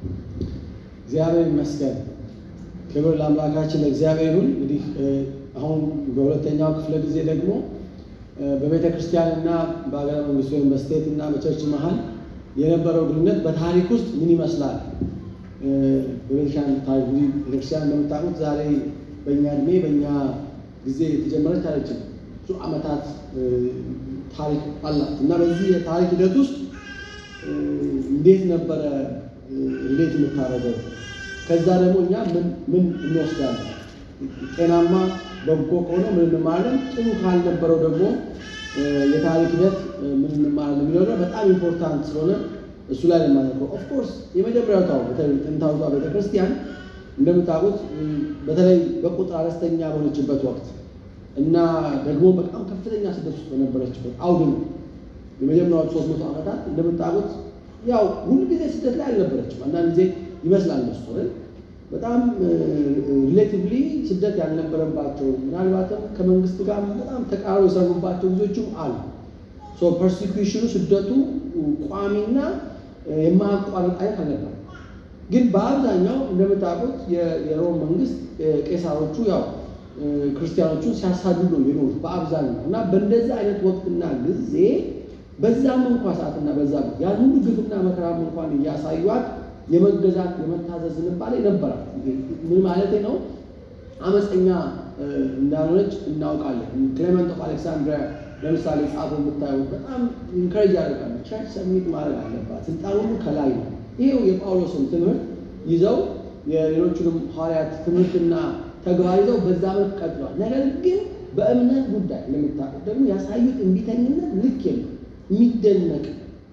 እግዚአብሔር ይመስገን። ክብር ለአምላካችን ለእግዚአብሔር ይሁን። እንግዲህ አሁን በሁለተኛው ክፍለ ጊዜ ደግሞ በቤተ ክርስቲያንና በሀገረ መንግስት ወይም በስቴት እና በቸርች መሀል የነበረው ግንኙነት በታሪክ ውስጥ ምን ይመስላል? በቤተክርስቲያን ታሪክ እንግዲህ ቤተክርስቲያን እንደምታውቁት ዛሬ በእኛ እድሜ በእኛ ጊዜ የተጀመረች አለችም ብዙ ዓመታት ታሪክ አላት እና በዚህ የታሪክ ሂደት ውስጥ እንዴት ነበረ እንዴት የምታደርገው ከዛ ደግሞ እኛ ምን ምን እንወስዳለን? ጤናማ በጎ ከሆነ ምን እንማራለን? ጥሩ ካልነበረው ደግሞ የታሪክ ሂደት ምን እንማራለን የሚለው ነገር በጣም ኢምፖርታንት ስለሆነ እሱ ላይ ለማድረገው ኦፍኮርስ የመጀመሪያው ታው ጥንታዊቷ ቤተክርስቲያን እንደምታውቁት በተለይ በቁጥር አነስተኛ በሆነችበት ወቅት እና ደግሞ በጣም ከፍተኛ ስደት ውስጥ በነበረችበት አውድ ነው። የመጀመሪያዎቹ ሶስት መቶ ዓመታት እንደምታውቁት ያው ሁሉ ጊዜ ስደት ላይ አልነበረችም። አንዳንድ ጊዜ ይመስላል እነሱ በጣም ሪሌቲቭሊ ስደት ያልነበረባቸው ምናልባትም ከመንግስት ጋር በጣም ተቃርቦ የሰሩባቸው ጊዜዎችም አሉ። ሶ ፐርሲኩሽኑ ስደቱ ቋሚና የማያቋርጥ አይነት አልነበረም። ግን በአብዛኛው እንደምታውቁት የሮም መንግስት ቄሳሮቹ ያው ክርስቲያኖቹን ሲያሳድዱ ነው የኖሩት በአብዛኛው እና በእንደዚህ አይነት ወቅትና ጊዜ በዛም እንኳ ሰዓትና በዛ ያን ሁሉ ግፍና መከራም እንኳን እያሳዩት የመገዛት የመታዘዝ ዝንባሌ ነበራት። ምን ማለት ነው? አመፀኛ እንዳልሆነች እናውቃለን። ክሌመንት ኦፍ አሌክሳንድሪያ ለምሳሌ ጻፎ የምታዩት በጣም ኢንከሬጅ ያደርጋል። ቸርች ሰሚት ማድረግ አለባት፣ ስልጣን ሁሉ ከላይ ነው። ይሄው የጳውሎስን ትምህርት ይዘው የሌሎቹንም ሐዋርያት ትምህርትና ተግባር ይዘው በዛ መልክ ቀጥለዋል። ነገር ግን በእምነት ጉዳይ እንደምታውቁት ደግሞ ያሳዩት እምቢተኝነት ልክ የለም የሚደነቅ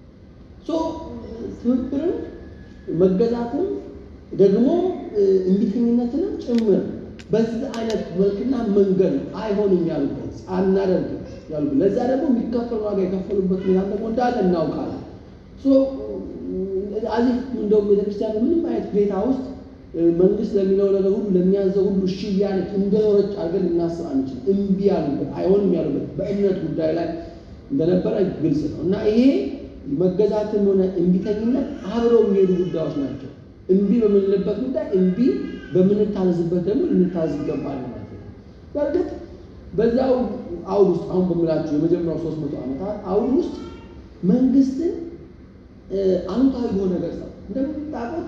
ትብብርም መገዛትም ደግሞ እምቢተኝነትንም ጭምር በዚህ አይነት መልክና መንገድ አይሆንም ያሉበት አናደርግም ያሉበት ለዛ ደግሞ የሚከፈል ዋጋ የከፈሉበት ሁኔታ ደግሞ እንዳለ እናውቃለን። አዚህ እንደውም ቤተክርስቲያን ምንም አይነት ሁኔታ ውስጥ መንግስት ለሚለው ነገር ሁሉ ለሚያዘው ሁሉ እሺ እያለች እንደኖረች አድርገን ልናስብ አንችልም። እምቢ ያሉበት አይሆንም ያሉበት በእምነት ጉዳይ ላይ እንደነበረ ግልጽ ነው እና ይሄ መገዛትም ሆነ እምቢተኝነት አብረው የሚሄዱ ጉዳዮች ናቸው። እምቢ በምንልበት ጉዳይ እምቢ በምንታዘዝበት ደግሞ ልንታዘዝ ይገባል ማለት ነው። በእርግጥ በዛው አውድ ውስጥ አሁን በምላችሁ የመጀመሪያው ሶስት መቶ ዓመታት አውድ ውስጥ መንግስትን አሉታዊ በሆነ ገጽታ እንደምታውቁት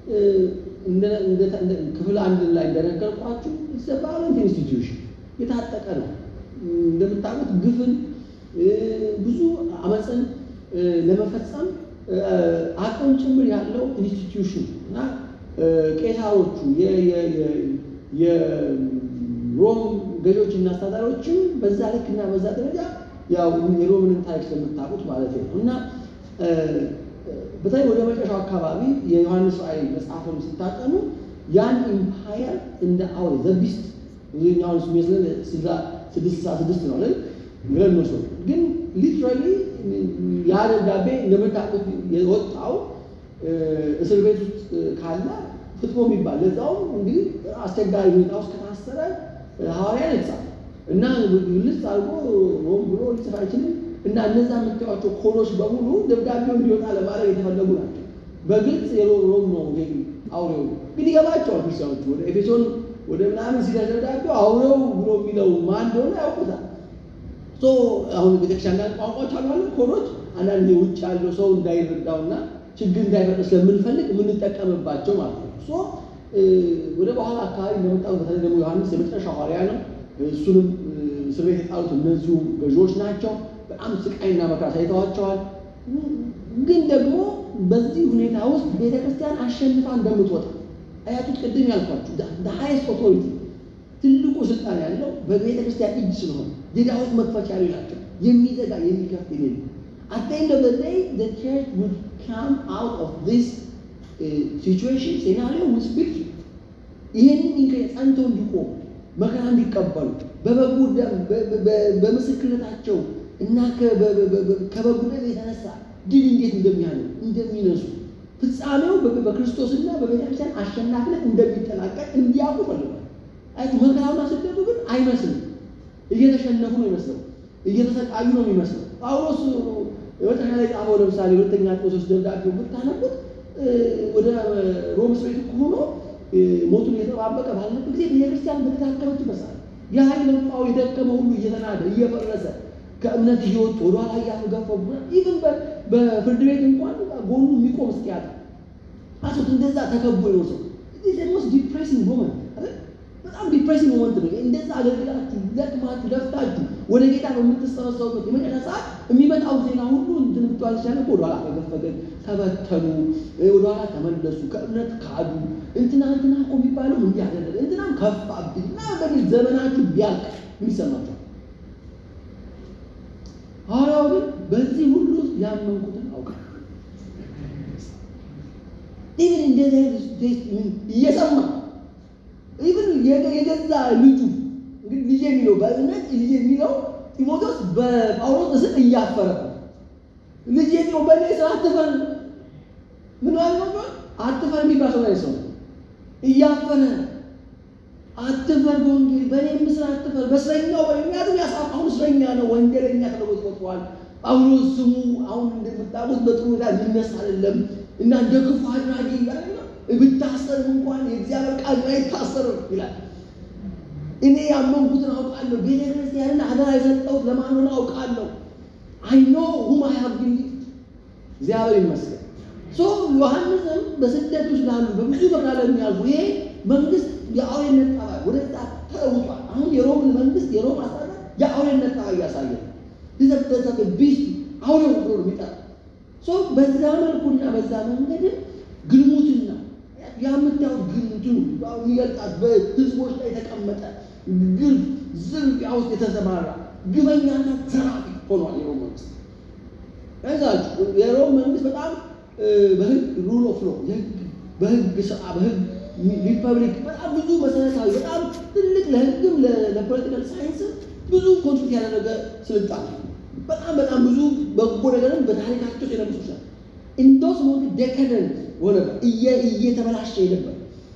ክፍል አንድ ላይ እንደነገርኳችሁ ቫዮለንት ኢንስቲትዩሽን የታጠቀ ነው። እንደምታውቁት ግፍን ብዙ አመፅን ለመፈጸም አቅም ጭምር ያለው ኢንስቲትዩሽን እና ቄሳሮቹ የሮም ገዢዎች እና አስተዳዳሪዎችም በዛ ልክ እና በዛ ደረጃ ያው የሮምንን ታሪክ ስለምታውቁት ማለት ነው እና በተለይ ወደ መጨረሻው አካባቢ የዮሐንስ ራእይ መጽሐፍን ስታጠኑ ያን ኢምፓየር እንደ አውሬ ዘቢስት ብዙኛውን ስሜስለን ስድስት ስልሳ ስድስት ነው አይደል ብለን ነው ግን ሊትራሊ ያ ደብዳቤ እንደምታውቁት የወጣው እስር ቤት ውስጥ ካለ ፍጥሞ የሚባል ለዛውም እንግዲህ አስቸጋሪ ሁኔታ ውስጥ ከታሰረ ሐዋርያ የተጻፈ እና ልጽ አድርጎ ሮም ብሎ ሊጽፍ አይችልም። እና እነዛ የምታዩቸው ኮዶች በሙሉ ደብዳቤው እንዲወጣ ለማድረግ የተፈለጉ ናቸው። በግልጽ የሮም ነው ይሄ አውሬው ግን ይገባቸዋል። ክርስቲያኖቹ ወደ ኤፌሶን ወደ ምናምን ሲደርስ ደብዳቤው አውሬው ብሎ የሚለው ማን እንደሆነ ያውቁታል። አሁን ቤተክርስቲያን አንዳንድ ቋንቋዎች አሉ አለ ኮዶች አንዳንድ ውጭ ያለው ሰው እንዳይረዳውና ችግር እንዳይፈጥር ስለምንፈልግ የምንጠቀምባቸው ማለት ነው። ሶ ወደ በኋላ አካባቢ እንደመጣው በተለይ ደግሞ ዮሐንስ የመጨረሻ ሐዋርያ ነው። እሱንም እስር ቤት የጣሉት እነዚሁ ገዢዎች ናቸው። በጣም ስቃይና መከራ ሳይተዋቸዋል። ግን ደግሞ በዚህ ሁኔታ ውስጥ ቤተክርስቲያን አሸንፋ እንደምትወጣ አያቱት ቅድም ያልኳችሁ ሃይስት ኦቶሪቲ ትልቁ ስልጣን ያለው በቤተ ክርስቲያን እጅ ስለሆነ የዳዊት መክፈቻ ናቸው። የሚዘጋ የሚከፍት የሌለ at the end of the day the church would come out of this uh, situation scenario with victory ይህንን ኢንከ ጸንተው እንዲቆሙ መከራ እንዲቀበሉ በበጉ ደም በምስክርነታቸው እና ከበጉ ደም የተነሳ ድል እንዴት እንደሚያለ እንደሚነሱ ፍጻሜው በክርስቶስና በቤተክርስቲያን አሸናፊነት እንደሚጠናቀቅ እንዲያውቁ ፈልጓል። አይ መከራውና ስደቱ ግን አይመስልም። እየተሸነፉ ነው ይመስለው፣ እየተሰቃዩ ነው የሚመስለው። ጳውሎስ የመጨረሻ ላይ ጻፈው። ለምሳሌ ሁለተኛ ጢሞቴዎስ ደብዳቤው ብታነቡት ወደ ሮም እስር ቤት ሆኖ ሞቱን እየተጠባበቀ ባለበት ጊዜ ቤተክርስቲያን በተዳከመች ይመስላል። ያ የለፋው የደከመ ሁሉ እየተናደ እየፈረሰ ከእምነት እየወጡ ወደኋላ እያፈገፈጉ ኢቭን በፍርድ ቤት እንኳን ጎኑ የሚቆም እስኪያጣ አሱት እንደዛ ተከቦ ነው ሰው ሞስ ዲፕሬሲንግ ሞመንት በጣም ዲፕሬሲንግ ሞመንት ነው። እንደዛ አገልግላችሁ ደክማችሁ ለፍታችሁ ወደ ጌታ በምትሰበሰቡበት የመጨረሻ ሰዓት የሚመጣው ዜና ሁሉ እንትን ብትዋል ሲቻለ ወደኋላ ፈገፈገን፣ ተበተኑ፣ ወደኋላ ተመለሱ፣ ከእምነት ካዱ፣ እንትና እንትና እኮ የሚባለው እንዲህ አደረገ፣ እንትናም ከፋብኝ እና በሚል ዘመናችሁ ቢያልቅ ምን ይሰማችኋል? ሐዋርያው ግን በዚህ ሁሉ ውስጥ ያመንኩትን አውቃለሁ። ኢቭን እንደዚህ እየሰማ ኢቭን የገዛ ልጁ እንግዲህ ልጅ የሚለው በእምነት ልጅ የሚለው ጢሞቴዎስ በጳውሎስ እስር እያፈረ ልጅ የሚለው በእኔ ስራ አትፈር፣ ምን ማለት ነው? አትፈር የሚባል ሰው ላይ ሰው እያፈረ አትፈር፣ በወንጌል በእኔም ስራ አትፈር፣ በእስረኛው በምክንያቱም ያሳፋሁን እስረኛ ነው፣ ወንጀለኛ ተለውጦ ወጥቷል። ጳውሎስ ስሙ አሁን እንደምታውቁት በጥሩ ሁኔታ የሚነሳ አይደለም እና እንደ ክፉ አድራጊ ብታሰርም እንኳን የእግዚአብሔር ቃል አይታሰርም ይላል። እኔ ያመንኩትን አውቃለሁ። ቤተ ክርስቲያንን አደራ የሰጠሁት ለማን ሆነ አውቃለሁ። አይ ኖ ሁም አይ ሃቭ ቢሊቭድ እግዚአብሔር ይመስገን። ሶ ዮሐንስም በስደት ውስጥ ላሉ በብዙ መከራ ለሚያልፉ ይሄ መንግስት የአውሬነት ጠባይ ወደዛ ተለውጧል። አሁን የሮምን መንግስት የሮም አስተዳደር የአውሬነት ጠባይ እያሳየ ነው። ሊዘበዘበ ቢስ አውሬው ብሎ ነው የሚጠራ ሶ በዛ መልኩና በዛ መንገድ ግልሙትና የምታዩት ግንቱ የሚገልጣት በህዝቦች ላይ የተቀመጠ ግልፍ ዝርፊያ ውስጥ የተሰማራ ግበኛና ዘራፊ ሆኗል የሮም መንግስት። ከዛችሁ የሮም መንግስት በጣም በህግ ሩል ኦፍ ሎ በህግ ስራ በህግ ሪፐብሊክ በጣም ብዙ መሰረታዊ በጣም ትልቅ ለህግም ለፖለቲካል ሳይንስም ብዙ ኮንትሪት ያደረገ ስልጣን በጣም በጣም ብዙ በጎ ነገርን በታሪካቸው የነበሩ ይችላል እንደውስ ሞት ዴካደንት ሆነ እየተበላሸ ነበር።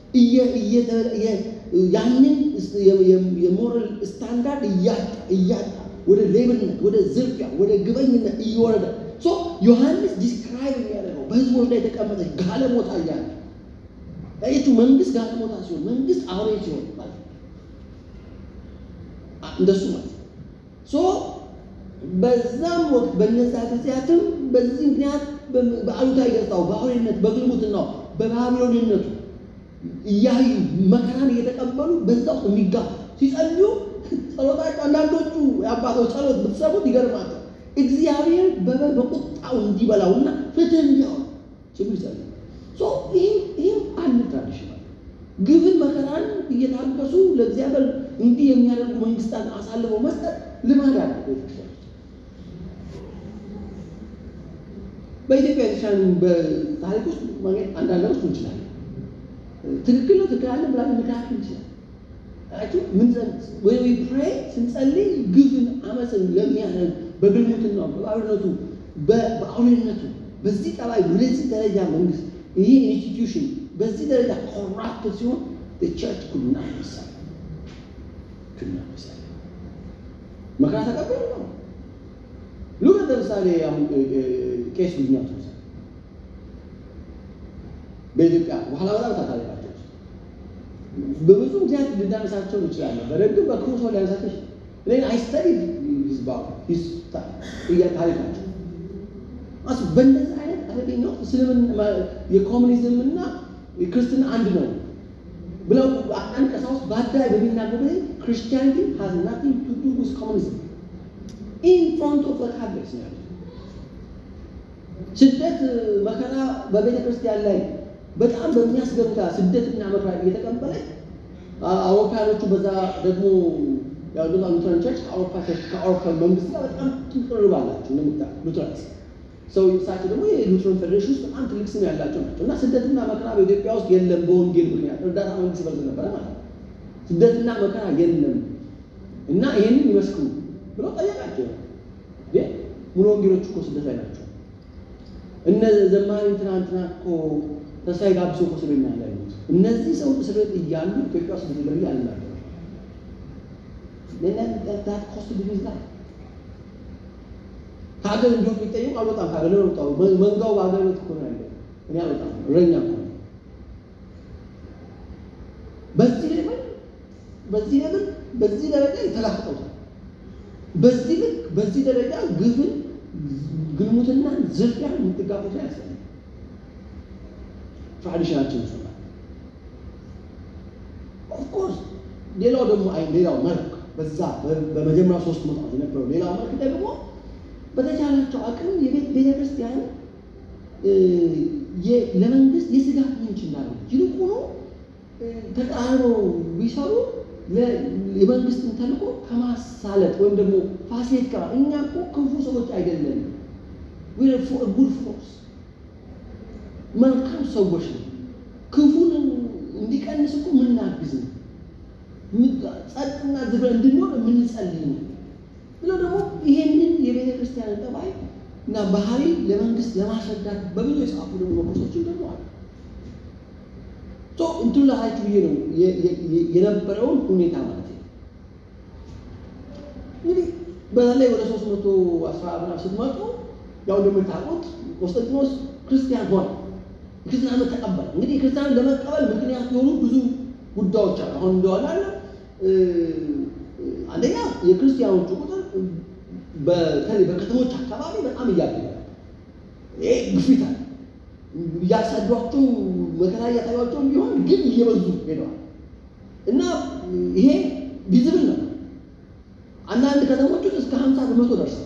ያንን የሞራል ስታንዳርድ እያጣ እያጣ ወደ ሌብነት፣ ወደ ዝርፊያ፣ ወደ ግበኝነት እየወረደ ዮሐንስ ዲስክራይብ የሚያደርገው በህዝቦች ላይ የተቀመጠች ጋለሞታ እያለ ያየችው መንግስት ጋለሞታ ሲሆን መንግስት አውሬ ሲሆን ማለት እንደሱ ማለት በዛም ወቅት በነዛ ጊዜያትም በዚህ ምክንያት በአሉታዊ ገጽታው በአውሬነት በግልሙትናው በባቢሎንነቱ እያዩ መከራን እየተቀበሉ በዛ ውስጥ የሚጋፉ ሲጸልዩ ጸሎታቸው አንዳንዶቹ የአባቶች ጸሎት ብትሰሙት ይገርማል። እግዚአብሔር በቁጣው እንዲበላውና ፍትህ እንዲያወር ችግር ይጸልዩ። ይህም አንድ ትራዲሽናል ግብን መከራን እየታገሱ ለእግዚአብሔር እንዲህ የሚያደርጉ መንግስታት አሳልፈው መስጠት ልማድ አለ ቤተክርስቲያን በኢትዮጵያ የተሻሉ በታሪክ ውስጥ ማግኘት አንዳንድ ነገሮች እንችላለን። ትክክል ነው ትክክል አለ ብላ ምክራችን እንችላለን። ምን ወይ ፕሬይ ስንጸልይ ግፍን አመፅን ለሚያደርግ በግልሙትናው በባርነቱ በአውሬነቱ በዚህ ጠባይ ወደዚህ ደረጃ መንግስት ይሄ ኢንስቲትዩሽን በዚህ ደረጃ ኮራፕት ሲሆን ቸርች ኩልና ምሳሌ ኩልና ምሳሌ መከራ ተቀበሉ ነው ሉቅ ለምሳሌ አሁን ቄስ ጉድኛቱ በኢትዮጵያ በኋላ በጣም ታታሪቃቸው በብዙ ምክንያት ልናነሳቸው እንችላለን። በደግም በክፉ ሰው ሊያነሳቸው እኔ አይስተዲ ህዝባ ታሪካቸው አስ በእንደዚህ አይነት አደገኛው እስልምና የኮሙኒዝም እና የክርስትና አንድ ነው ብለው አንድ ቀሳውስት በአደባባይ በሚናገሩ ክርስቲያኒቲ ሃዝ ናቲንግ ቱ ዱ ዊዝ ኮሙኒዝም ኢን ፍሮንት ኦፍ ካድሬስ ነው ያሉት። ስደት መከራ በቤተ ክርስቲያን ላይ በጣም በሚያስገርም ስደትና መከራ እየተቀበለች አውሮፓያኖቹ በዛ ደግሞ ያሉት ሉትራን ቸርች ከአውሮፓ ቸርች ከአውሮፓ መንግስት ጋር በጣም ቅርብ አላቸው። እንደምታ ሉትራንስ ሰው እሳቸው ደግሞ የሉትራን ፌዴሬሽን ውስጥ በጣም ትልቅ ስም ያላቸው ናቸው እና ስደትና መከራ በኢትዮጵያ ውስጥ የለም በወንጌል ምክንያት እርዳታ መንግስት ይፈልግ ነበረ ማለት ነው። ስደትና መከራ የለም እና ይሄንን ይመስክሩ ብሎ ጠየቃቸው። ሙሉ ወንጌሎች እኮ ስደት ላይ ናቸው። እነ ዘማሪ ትናንትና እኮ ተስፋዬ ጋብሶ እኮ እስር ቤት ነው ያሉት። እነዚህ ሰው እስር ቤት እያሉ ኢትዮጵያ ውስጥ ብዙ ለሚ አልናገሩ ታት ኮስት ቢዝነስ ላይ ከሀገር እንዲሁ ቢጠየቁ አልወጣም ከሀገር ነው ወጣው መንጋው በሀገር ቤት እኮ ነው ያለው እኔ አልወጣም እረኛ እኮ ነኝ። በዚህ ሌብል በዚህ ሌብል በዚህ ደረጃ የተላፈጠውታል። በዚህ ልክ በዚህ ደረጃ ግፍን፣ ግልሙትናን፣ ዝርፊያን የምትጋፉት ላይ ያስፈልጋል። ትራዲሽናችን ይሰማል። ኦፍኮርስ ሌላው ደግሞ አይ ሌላው መልክ በዛ በመጀመሪያው ሶስት መቶ ዓመት የነበረው ሌላው መልክ ደግሞ በተቻላቸው አቅም የቤተ ክርስቲያን ለመንግስት የስጋት ምንጭ እንዳለው ይልቁኑ ተቃርኖ ቢሰሩ የመንግስትን ተልእኮ ከማሳለጥ ወይም ደግሞ ፋሲሌት ከማ እኛ እኮ ክፉ ሰዎች አይደለንም። ጉድ ፎርስ መልካም ሰዎች ነው። ክፉን እንዲቀንስ እኮ የምናግዝ ነው። ጸጥና ዝግ እንድንሆን የምንጸልይ ነው ብለው ደግሞ ይሄንን የቤተ ክርስቲያን ጠባይ እና ባህሪ ለመንግስት ለማስረዳት በብዙ የጻፉ ደግሞ መኮሶችን ደግሞ አሉ። እንትኑ ላሳችሁ ብዬ ነው የነበረውን ሁኔታ ማለት ነው። እንግዲህ በተለይ ወደ ሶስት መቶ አስራ ምናምን ስትመጡ ያው እንደምታውቁት ቆስጠንጢኖስ ክርስቲያን ሆነ። ክርስቲያንን ተቀበለ። እንግዲህ ክርስቲያንን ለመቀበል ምክንያት የሆኑ ብዙ ጉዳዮች አሉ። አሁን እንደዋላ አንደኛ የክርስቲያኖቹ ቁጥር በተለይ በከተሞች አካባቢ በጣም እያደገ ይሄ ግፊት አለ። እያሳዷቸው መከራ እያሳዩቸው ቢሆን ግን እየበዙ ሄደዋል እና ይሄ ቪዝብል ነው። አንዳንድ ከተሞች ውስጥ እስከ ሀምሳ በመቶ ደርሰው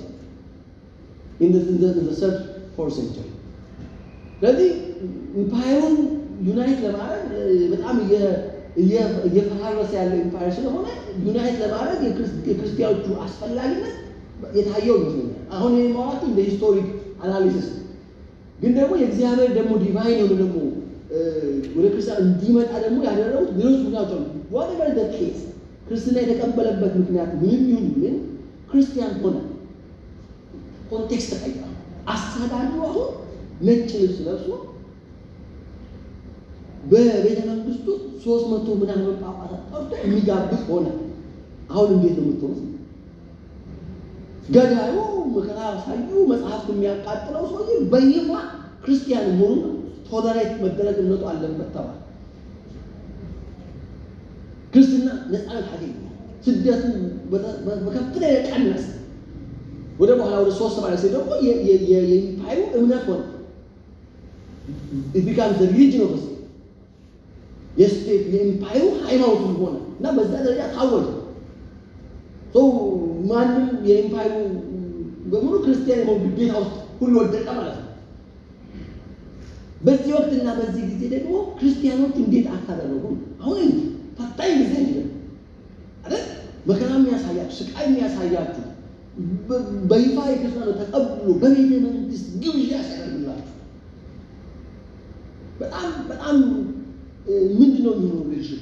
ሰርድ ፎር ሴንቸሪ ስለዚህ ኢምፓየሩን ዩናይት ለማድረግ በጣም እየፈራረሰ ያለው ኢምፓየር ስለሆነ ዩናይት ለማድረግ የክርስቲያኖቹ አስፈላጊነት የታየው ይመስለኛል። አሁን ይህ ማዋቂ እንደ ሂስቶሪክ አናሊሲስ ግን ደግሞ የእግዚአብሔር ደግሞ ዲቫይን የሆነ ደግሞ ወደ ክርስቲያን እንዲመጣ ደግሞ ያደረጉት ሌሎች ምክንያቶች አሉ። ዋትኤቨር ዘ ኬስ ክርስትና የተቀበለበት ምክንያት ምንም ይሁን ምን ክርስቲያን ሆነ ኮንቴክስት ተቀይሯል። አስተዳድሩ አሁን ነጭ ልብስ ለብሶ በቤተ መንግስቱ ሶስት መቶ ምናምን ጳጳሳት ጠርቶ የሚጋብዝ ሆነ። አሁን እንዴት ነው የምትሆኑት? ገዳዩ መከራ ሳዩ መጽሐፍት የሚያቃጥለው ሰውዬ በይፋ ክርስቲያን መሆኑን ቶለሬት መደረግ እምነቱ አለበት ተባለ። ክርስትና ነፃነት አገኘ። ስደቱ በከፍተኛ ቀነሰ። ወደ በኋላ ወደ ሶስት ሰማንያ ሴ ደግሞ የኢምፓየሩ እምነት ሆነ። ቢካም ሪሊጅን ኦፍ ስቴት የስቴት የኢምፓየሩ ሃይማኖት ሆነ እና በዛ ደረጃ ታወጀ። ማንም የኢምፓየሩ በሙሉ ክርስቲያን የመሆን ግዴታ ውስጥ ሁሉ ወደቀ ማለት ነው። በዚህ ወቅትና በዚህ ጊዜ ደግሞ ክርስቲያኖች እንዴት አታደረጉ? አሁን እንጂ ፈታኝ ጊዜ እንጂ አይደል? መከራ የሚያሳያችሁ ስቃይ የሚያሳያችሁ በይፋ የክርስቲያኖ ተቀብሎ በቤተ መንግስት ግብዣ ሲያደርግላችሁ በጣም በጣም ምንድን ነው የሚሆነው ልሽቶ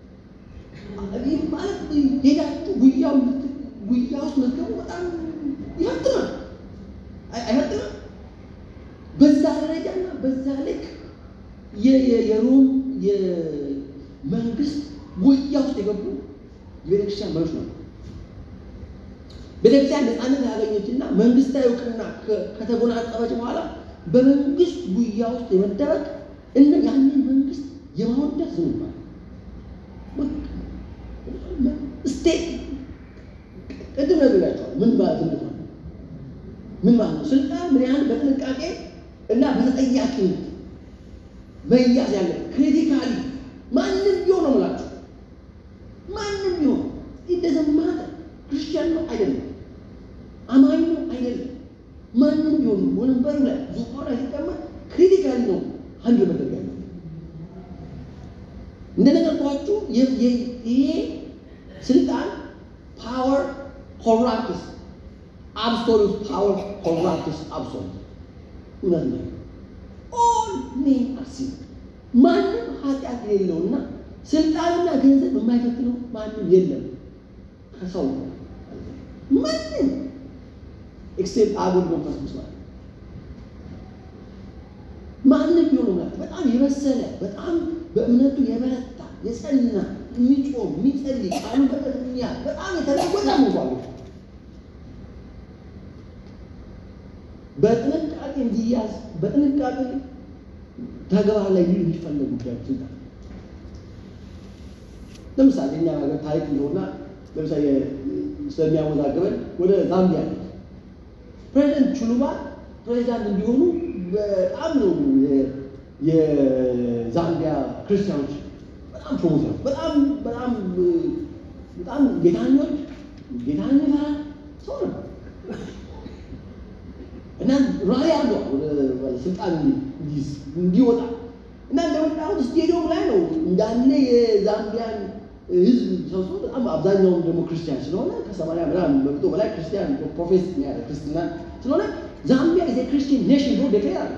ማለት ሄዳችሁ ጉያው ጉያ ውስጥ መዝገቡ በጣም ይፈትናል። አይፈትንም? በዛ ደረጃና በዛ ልክ የሮም የመንግስት ጉያ ውስጥ የገቡ የቤተክርስቲያን መሪዎች ነው። ቤተክርስቲያን ነፃነት ያገኘችና መንግስታዊ እውቅና ከተጎናጸፈች በኋላ በመንግስት ጉያ ውስጥ የመደበቅ እና ያንን መንግስት የማወደስ ዝም ይባላል። ስቴት ቅድም ነግሬያቸዋለሁ። ምን ማለት ነው? ምን ማለት ነው? ስልጣን ምን ያህል በጥንቃቄ እና በተጠያቂነት መያዝ ያለ ክሪቲካሊ ማንም ቢሆን ነው የምላችሁ፣ ማንም ቢሆን ይደዘማተ ክርስቲያን ነው አይደለም፣ አማኝ ነው አይደለም፣ ማንም ቢሆን ወንበሩ ላይ ዙፋኑ ላይ ሲቀመጥ ክሪቲካሊ ነው አንድ መደረግ ያለ እንደነገርኳችሁ ይሄ ስልጣን ፓወር ኮራፕትስ አብሶሉት ፓወር ኮራፕትስ አብሶሉት እውነት ነው። ኦል ሜን አር ሲን ማንም ኃጢአት የሌለውና ስልጣንና ገንዘብ የማይፈትነው ማንም የለም ከሰው ማንም ኤክሴፕት አጉል መንፈስ ቅዱስ ማለት ማንም ቢሆን ማለት በጣም የበሰለ በጣም በእምነቱ የበረታ የጸና የሚጾም የሚጸልይ ቃሉ በቀጥኛ በጣም የተለወጠ እንኳን በጥንቃቄ እንዲያዝ በጥንቃቄ ተግባር ላይ ሊሉ የሚፈለጉ ጉዳዮች ይላል። ለምሳሌ እኛ ሀገር ታሪክ እንደሆና ለምሳሌ ስለሚያወዛግበን ወደ ዛምቢያ ነው ፕሬዚደንት ቹሉባ ፕሬዚዳንት እንዲሆኑ በጣም ነው የዛምቢያ ክርስቲያኖች በጣም ፕሮሞት ነው። በጣም በጣም በጣም ጌታኞች ጌታን የሚፈራ ሰው ነበር እና ራዕይ አለው ወደ ስልጣን እንዲይዝ እንዲወጣ እና እንደምታውቁት ስቴዲየም ላይ ነው እንዳለ የዛምቢያን ህዝብ ሰብስቦ በጣም አብዛኛውም ደግሞ ክርስቲያን ስለሆነ ከሰማንያ ምናምን በመቶ በላይ ክርስቲያን ፕሮፌስ የሚያደርግ ክርስትና ስለሆነ ዛምቢያ ዜ ክርስቲያን ኔሽን ብሎ ዴክሌር አለ።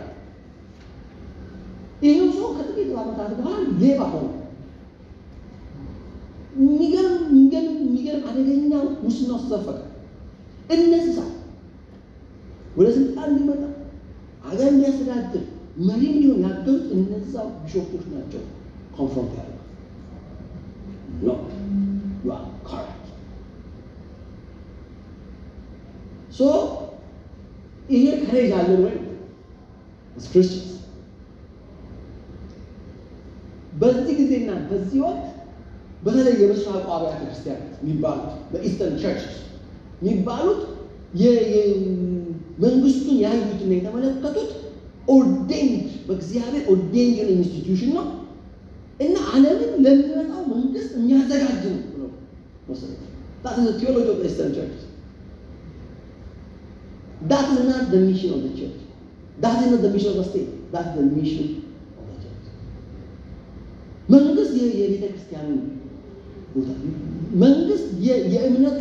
ይሄው ሰው ከጥቂት ዓመታት በኋላ ሌባ ሆነ። የሚገርም የሚገርም የሚገርም አደገኛ ሙስና ውስጥ ዘፈቀ። እነዚህ ሰው ወደ ስልጣን እንዲመጣ አገር እንዲያስተዳድር መሪ እንዲሆን ያገዙት እነዛው ቢሾፖች ናቸው። ኮንፍሮንት ያደርጋል No, you are correct. So, ይሄ ከሬጅ አለን ወይ as Christians? በዚህ ጊዜና በዚህ ወቅት በተለይ የምስራቁ አብያተ ክርስቲያናት የሚባሉት በኢስተርን ቸርችስ የሚባሉት መንግስቱን ያዩትና የተመለከቱት ኦርዴንድ በእግዚአብሔር ኦርዴንድ የሆነ ኢንስቲትዩሽን ነው እና ዓለምን ለሚመጣው መንግስት የሚያዘጋጅ ነው ብሎ ወሰደ። That is the theology of the Eastern Church. That is not the mission of the church. That is not the mission of the state. That is the mission of the church. መንግስት የቤተ ክርስቲያኑ ቦታ መንግስት የእምነቱ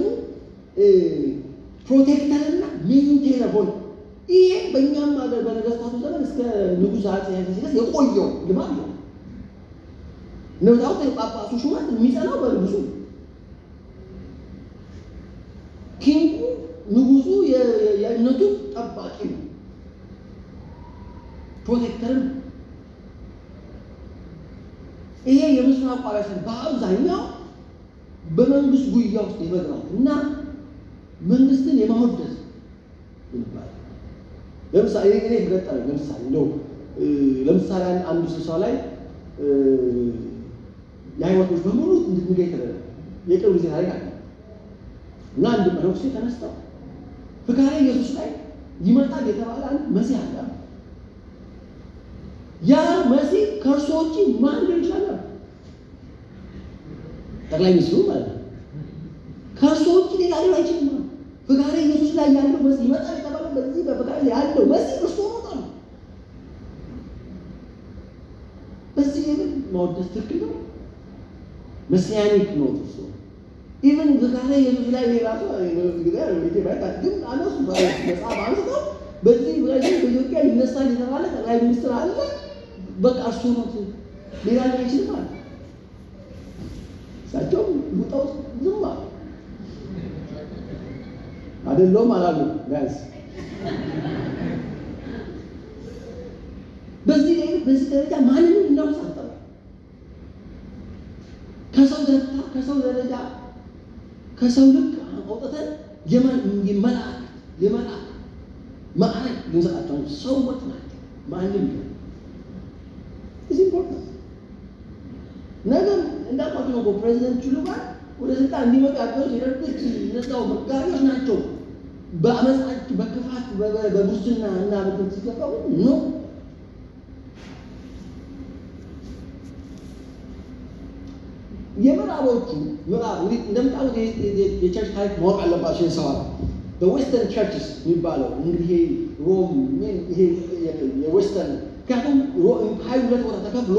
ፕሮቴክተርና ሜንቴነር ሆነ። ይሄ በእኛም ሀገር በነገስታቱ ዘመን እስከ ንጉሥ አፄ ኃይለ ሥላሴ የቆየው ልማድ ነው። እንደምታውቁት የጳጳሱ ሹመት የሚጸናው በንጉሱ ኪንጉ ንጉሱ የእምነቱ ጠባቂ ነው፣ ፕሮቴክተርም። ይሄ የምስራቁ አብያተ በአብዛኛው በመንግስት ጉያ ውስጥ የመግባት እና መንግስትን የማወደስ ይባላል። ለምሳሌ እኔ ገጠረ ለምሳሌ እንደው ለምሳሌ አንዱ ስብሰባ ላይ የሃይማኖቶች በሙሉ እንድንገ የተደረገ የቅርብ ጊዜ ታሪክ አለ እና አንድ መነኩሴ ተነስተው ፍካሬ ኢየሱስ ላይ ይመጣል የተባለ አንድ መሲህ አለ። ያ መሲህ ከእርሶ ውጭ ማን ሊሆን ይችላል? ጠቅላይ ሚኒስትሩ ማለት ነው። ከእርሶ ውጭ ሌላ ሊሆን አይችልም። ፍካሬ ኢየሱስ ላይ ያለው መሲህ ይመጣል የተባለ በዚህ በፍካሬ ያለው መሲህ እርሶ ነው። በዚህ ግን ማወደስ ትክክል ነው። መሲያኒክ ነው እሱ ኢቨን ፍካሬ ኢየሱስ ላይ ራሱ ግን አነሱ መጽሐፍ አንስተው በዚህ በዚህ በኢትዮጵያ ይነሳል የተባለ ጠቅላይ ሚኒስትር አለ። በቃ እርሱ ነው ሌላ ሊሆን አይችልም አለ። እሳቸውም ውጠው ዝም አሉ። አይደለውም አላሉ ቢያንስ በዚህ ላይ በዚህ ደረጃ ማንንም እናውስ አልጠራ ከሰው ደረጃ ከሰው ደረጃ ከሰው ልክ አውጥተን የመላክ የመላክ ማዕረግ ልንሰጣቸው ሰዎች ናቸው። ማንም እዚ ኢምፖርታንት ነገር እንዳልኳቸው ነው። ፕሬዚደንት ቹሉባ ወደ ስልጣን እንዲመጡ ያገዙት የደርግት እነዛው መጋቢዎች ናቸው። በአመፃች በክፋት በሙስና እና ብትን ሲገባው ነው የምዕራቦቹ ምዕራብ እንግዲህ እንደምታውቁት የቸርች ታሪክ ማወቅ አለባቸው። የሰዋራ በዌስተርን ቸርችስ የሚባለው እንግዲህ ይሄ ሮም ይሄ የዌስተርን ምክንያቱም ሀይ ሁለት ቦታ ተከፍሎ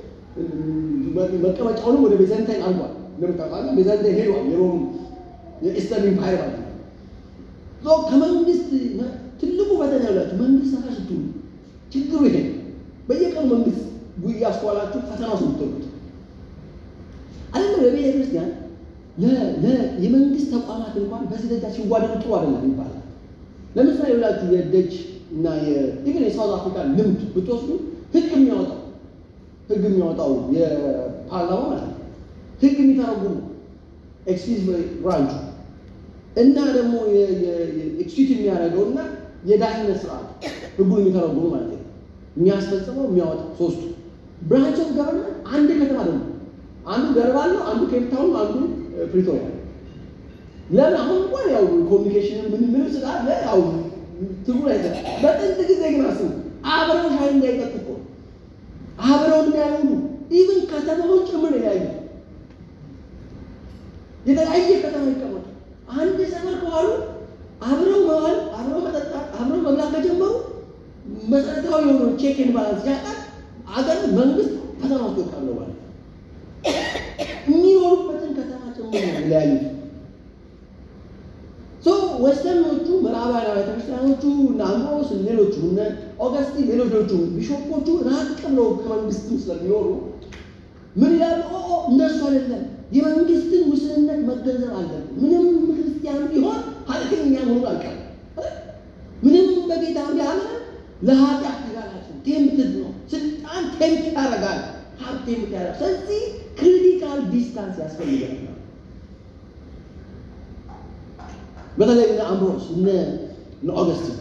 መቀመጫውንም ወደ ቤዛንታይን አልጓል። እንደምታውቃለ ቤዛንታይን ሄዷል። የሮም የኢስተርን ኢምፓየር ማለት ነው። ከመንግስት ትልቁ ፈተና ያላችሁ መንግስት ሰፋ ስትሉ ችግሩ ይሄ በየቀኑ መንግስት ጉያ አስኳላችሁ ፈተና ውስጥ የምትወሉት አይደለም በቤተ ክርስቲያን የመንግስት ተቋማት እንኳን በዚህ ደረጃ ሲዋደዱ ጥሩ አይደለም ይባላል። ለምሳሌ ብላችሁ የደጅ እና ኢቨን የሳውዝ አፍሪካ ልምድ ብትወስዱ ህግ የሚያወጣው ህግ የሚያወጣው የፓርላማ ማለት ነው። ህግ የሚተረጉሙ ኤክስኪዝ ብራንቹ እና ደግሞ ኤክስኪዩት የሚያደርገው እና የዳኝነት ስርዓት ህጉን የሚተረጉሙ ማለት ነው። የሚያስፈጽመው የሚያወጣው ሶስቱ ብራንች ኦፍ ገቨርንመንት አንድ ከተማ ደግሞ አንዱ ገርባል ነው፣ አንዱ ኬፕታውን፣ አንዱ ፕሪቶሪያ ነው። ለምን አሁን እንኳን ያው ኮሚኒኬሽን ምን ምን ስላለ ያው ትጉር አይተ በጥንት ጊዜ ግን አስቡ አብረው ሻይ እንዳይጠጡ እኮ አብረው እንዳይሆኑ ኢቭን ከተማውን ጭምር ያዩ የተለያየ ከተማ ይቀመጡ አንድ ሰፈር ከዋሉ አብረው መዋል አብረው መጠጣት አብረው መብላት ከጀመሩ መሰረታዊ የሆነ ቼክን ባላንስ ያጣል። አገር መንግስት ከተማ ውስጥ ይወጣሉ ማለት የሚኖሩበትን ከተማ ጭምር ነው የሚለያዩት። ሶ ወስተርኖቹ ምዕራባውያን አብያተ ክርስቲያኖቹ እነ አምብሮስ ሌሎቹ እነ ኦገስቲን ሌሎቹ ቢሾፖቹ ራቅ ብለው ከመንግስትም ስለሚኖሩ ምን ይላሉ? ኦ ኦ እነሱ አይደለም የመንግስትን ውስንነት መገንዘብ አለብን። ምንም ክርስቲያን ቢሆን ኃጢአተኛ መሆኑ አልቀርም። ምንም በጌታ ቢያምን ለኃጢአት ተጋላጭ ነው። ቴምትድ ነው። ስልጣን ቴምት ያደርጋል። ሀብት ቴምት ያደርጋል። ስለዚህ ክሪቲካል ዲስታንስ ያስፈልጋል። በተለይ እነ አምብሮስ እነ እነ ኦገስቲን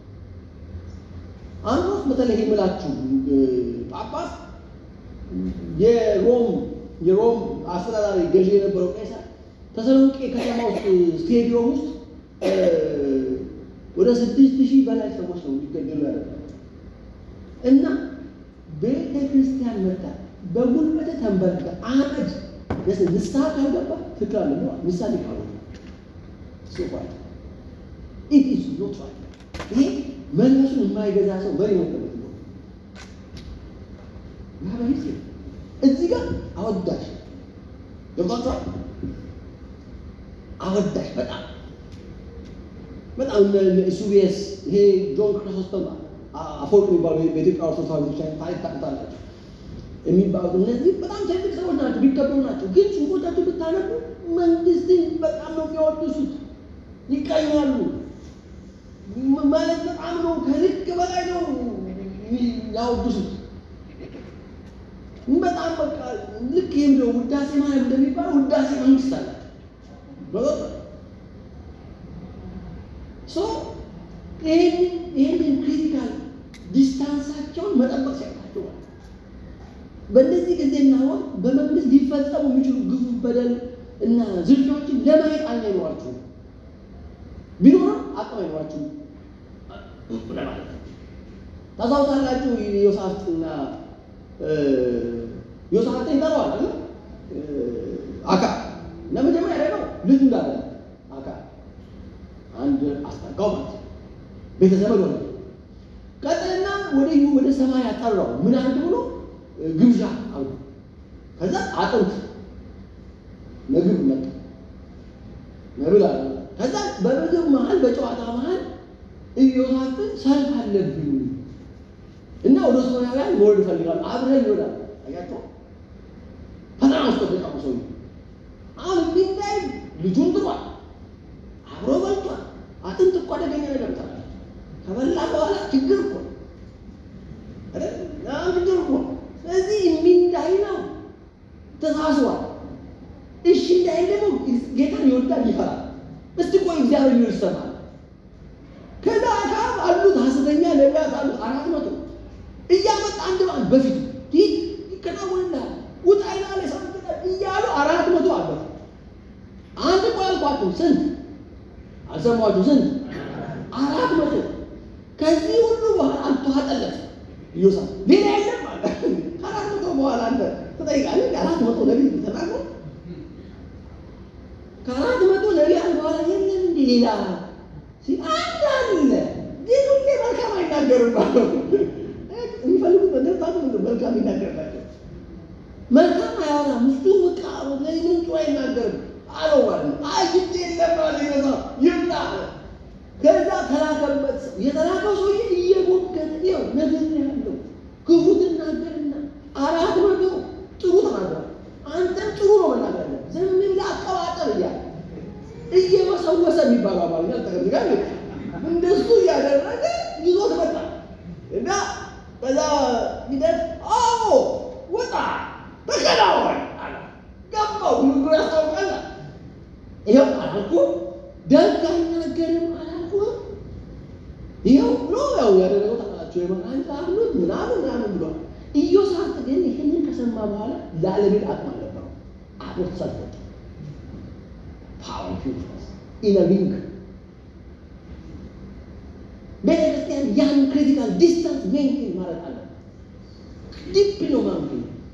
አምብሮስ በተለይ የምላችሁ ጳጳስ የሮም የሮም አስተዳዳሪ ገዢ የነበረው ቄሳር ተሰሎንቄ ከተማ ውስጥ ስቴዲዮም ውስጥ ወደ ስድስት ሺህ በላይ ሰዎች ነው እንዲገደሉ ያደረገው እና ቤተ ክርስቲያን መጣ በጉልበተ ተንበርከ አመድ ንስሐ ካልገባ ትክክል አለ ንስሐ ሊቃሉ ሶፋይ ኢት ኢዝ ኖት ራይት። ይሄ መንፈሱን የማይገዛ ሰው መሪ መቀመጥ ነው። ማህበሪት እዚህ ጋር አወዳሽ ገብቷቸዋል። አወዳሽ በጣም በጣም ኢሱቢኤስ ይሄ ጆን ክሪሶስቶም አፈወርቅ የሚባሉ በኢትዮጵያ ኦርቶዶክስ ቤተክርስቲያን ታሪክ ታውቁታላችሁ የሚባሉት እነዚህ በጣም ትልቅ ሰዎች ናቸው፣ ቢከበሩ ናቸው። ግን ጽሁፎቻቸው ብታነቡ መንግስትን በጣም ነው የሚያወድሱት፣ ይቀኛሉ ማለት በጣም ነው ከልክ በላይ ነው ያወድሱት። በጣም በቃ ልክ ይህም ነው ውዳሴ ማለት እንደሚባለው ውዳሴ መንግስት አላቸው። ሶ ይህንን ክሪቲካል ዲስታንሳቸውን መጠበቅ ሲያቃቸው በእነዚህ ጊዜና ወቅት በመንግስት ሊፈጸሙ የሚችሉ ግፉ፣ በደል እና ዝርፊያዎችን ለማየት አይን አይኖራችሁም። ቢኖርም አቅም አይኖራችሁም ለማለት ነው። ታስታውሳላችሁ ዮሳፍጥና ዮሳፍጥን ይጠራዋል አለ አካ እና መጀመሪያ ያደረገው ልጁ እንዳለ አካ አንድ አስጠጋው ማለት ነው። ቤተዘመድ ሆነ። ቀጥልና ወደ ወደ ሰማይ ያጠራው ምን አንድ ብሎ ግብዣ አሉ። ከዛ አጥንት ምግብ መጣ መብል አለ። ከዛ በምግብ መሀል በጨዋታ መሀል ኢዮሳፍጥን ሰልፍ አለብኝ እና ወደ ሶርያውያን መወርድ እፈልጋለሁ አብረን ይወዳል። አያቸው ፈተና ውስጥ ተጠቃሙ ሰው አሁን እንዲህ እንዳይ ልጁን ጥሯል፣ አብሮ በልቷል። አጥንት እኮ አደገኛ ነገር ታል ከበላ በኋላ ችግር እኮ አይደል? ችግር እኮ ስለዚህ እንዲህ እንዳይ ነው ተሳስቧል። እሺ እንዳይ ደግሞ ጌታን ይወዳል፣ ይፈራል። እስቲ ቆይ እግዚአብሔር ይሉ ይሰማል። ከዛ አካብ አሉት ሐሰተኛ ነቢያት አሉት አራት መቶ እያመጣ አንድ በአንድ በፊት ይህ ይከናወንልሃል ውጣ ይላል የሰሙት እያሉ አራት መቶ አለፉ። አንድ ቆይ አልኳችሁ ስንት አልሰማችሁ? ስንት አራት መቶ ከዚህ ሁሉ በኋላ አልተዋጠለት ኢዮሳ ሌላ የለም አለ። ከአራት መቶ በኋላ አንተ ትጠይቃለህ። አራት መቶ ነቢይ ተናግሮ ከአራት መቶ ነቢያት በኋላ የለም እንዲ ሌላ አንድ አለ። ግን ሁሌ መልካም አይናገርም የሚፈልጉት በደስታቱ መልካም ይናገርላቸው መልካም አያወራም። እሱ በቃ ምንጩ አይናገርም አለው ማለት ነው። አይ ግድ የለም አለ ይገዛ ይምጣ። ከዛ ተላከበት። የተላከው ሰውዬ እየሞገተ ይኸው ነገር ያለው ክፉ ትናገርና አራት መቶ ጥሩ ተናገር። አንተም ጥሩ ነው መናገር ያለ ዝም ብለህ አቀባጠር እያለ እየመሰወሰ የሚባለው አማርኛ ተቀምጋል እንደሱ እያደረገ ይዞት መጣ እና ከዛ ሂደት አዎ ወጣ ተከናወን አለ። ገባው ንግግሩ ያስታውቃል። ይኸው አላልኩም ደግ አይናገርም አላልኩም። ይኸው ብሎ ያው ያደረገው ታውቃላችሁ። የመቃን አሉት ምናሉ በኋላ ላለቤት አቅም አልነበረው። አብሮት ሰልፍ ወጣ። ፓወር ፒውርነስ ኢነቢንግ ቤተ ክርስቲያን ያን ክሪቲካል ዲስታንስ ሜንቴን ማድረግ አለ። ዲፕ ነው ማምኪ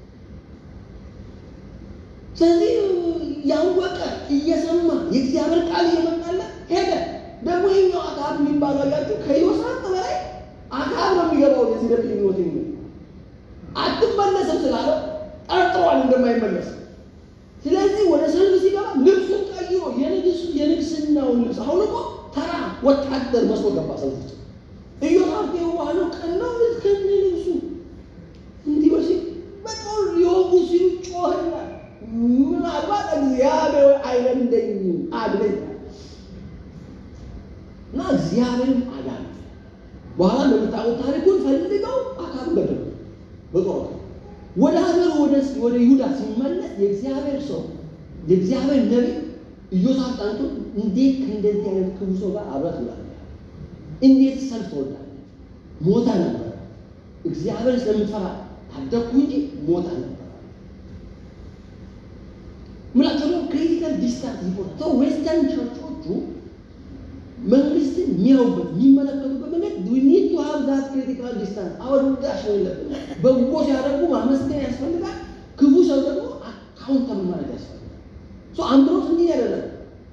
ስለዚህ ያወቀ እየሰማ የእግዚአብሔር ቃል እየመጣለት ሄደ። ደግሞ ይኛው አካብ የሚባለው አያችሁ ከዮሳፍ በላይ አካብ ነው የሚገባው የዚህ ደብ ህይወት የሚል አትመለስም ስላለው ጠርጥሯል እንደማይመለስ። ስለዚህ ወደ ሰልፍ ሲገባ ልብሱን ቀይሮ የንግስናውን ልብስ አሁን እኮ ተራ ወታደር መስሎ ገባ ሰልፍ ውስጥ። ኢዮሳፍ የዋህነው ቀናው እስከነ ልብሱ እንዲህ በሲ በጦር ሊወጉ ሲሉ ጮህላል። ምናልባት እግዚአብሔር አይለምደኝም አድለኝ እና እግዚአብሔርም አዳነ። በኋላ እንደምታውቁት ታሪኩን ፈልገው አካብ ገደሉ በጦር ወደ ሀገሩ ወደ ይሁዳ ሲመለስ የእግዚአብሔር ሰው የእግዚአብሔር ነቢይ ኢዮሳፍ ጠንቶ እንዴት ከእንደዚህ አይነት ክፉ ሰው ጋር አብረት ትውላለህ? እንዴት ሰልፍ ትወዳለህ? ሞታ ነበር። እግዚአብሔር ስለምትፈራ ታደግኩ እንጂ ሞታ ነበር። ምላቸው ነው ክሪቲካል ዲስታንስ ይሆናል። ሰው ዌስተርን ቸርቾቹ መንግስትን የሚያዩበት የሚመለከቱበት መንገድ ኒድ ቱ ሃቭ ዛት ክሪቲካል ዲስታንስ አወዳሽ ነው የለብን። በጎ ሲያደርጉ ማመስገን ያስፈልጋል። ክፉ ሰው ደግሞ አካውንተብል ማለት ያስፈልጋል። ሶ አምብሮስ እንዲህ ያደረገ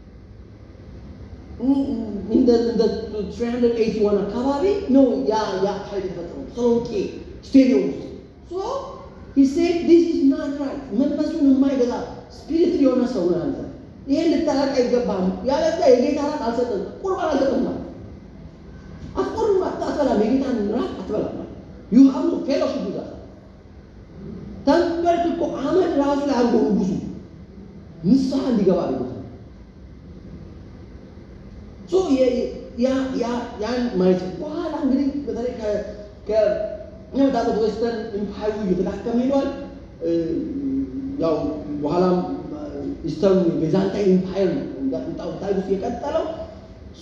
እንደ 381 አካባቢ ነው ያ ያ ኃይል የተፈጠረው ተሰሎንቄ ስቴዲየም ውስጥ ሶ ሂ ሴድ ዲስ ኢዝ ናት ራይት መንፈሱን የማይገዛ ስፒሪት የሆነ ሰው ነው አንተ ይሄን ልታረቅ አይገባም። ያለዛ የጌታ ራት አልሰጥም፣ ቁርባን አልሰጥም ማለት አትቆርም፣ አትበላም፣ የጌታን ራት አትበላም ማለት ዩ ሃቭ ኖ ፌሎሺፕ ዊዝ አስ ተንበርክኮ አመድ ራሱ ላይ አድርጎ ንጉሱ ንስሐ እንዲገባ አድርጎታል። ሶ ያን ማየት በኋላ እንግዲህ በተለይ ከመጣበት ዌስተርን ኢምፓየሩ እየተዳከመ ሄዷል። ያው በኋላም ኢስተርን ቤዛንታይን ኢምፓየር ነው እንዳጥንጣው ታሪክ ውስጥ የቀጠለው ሶ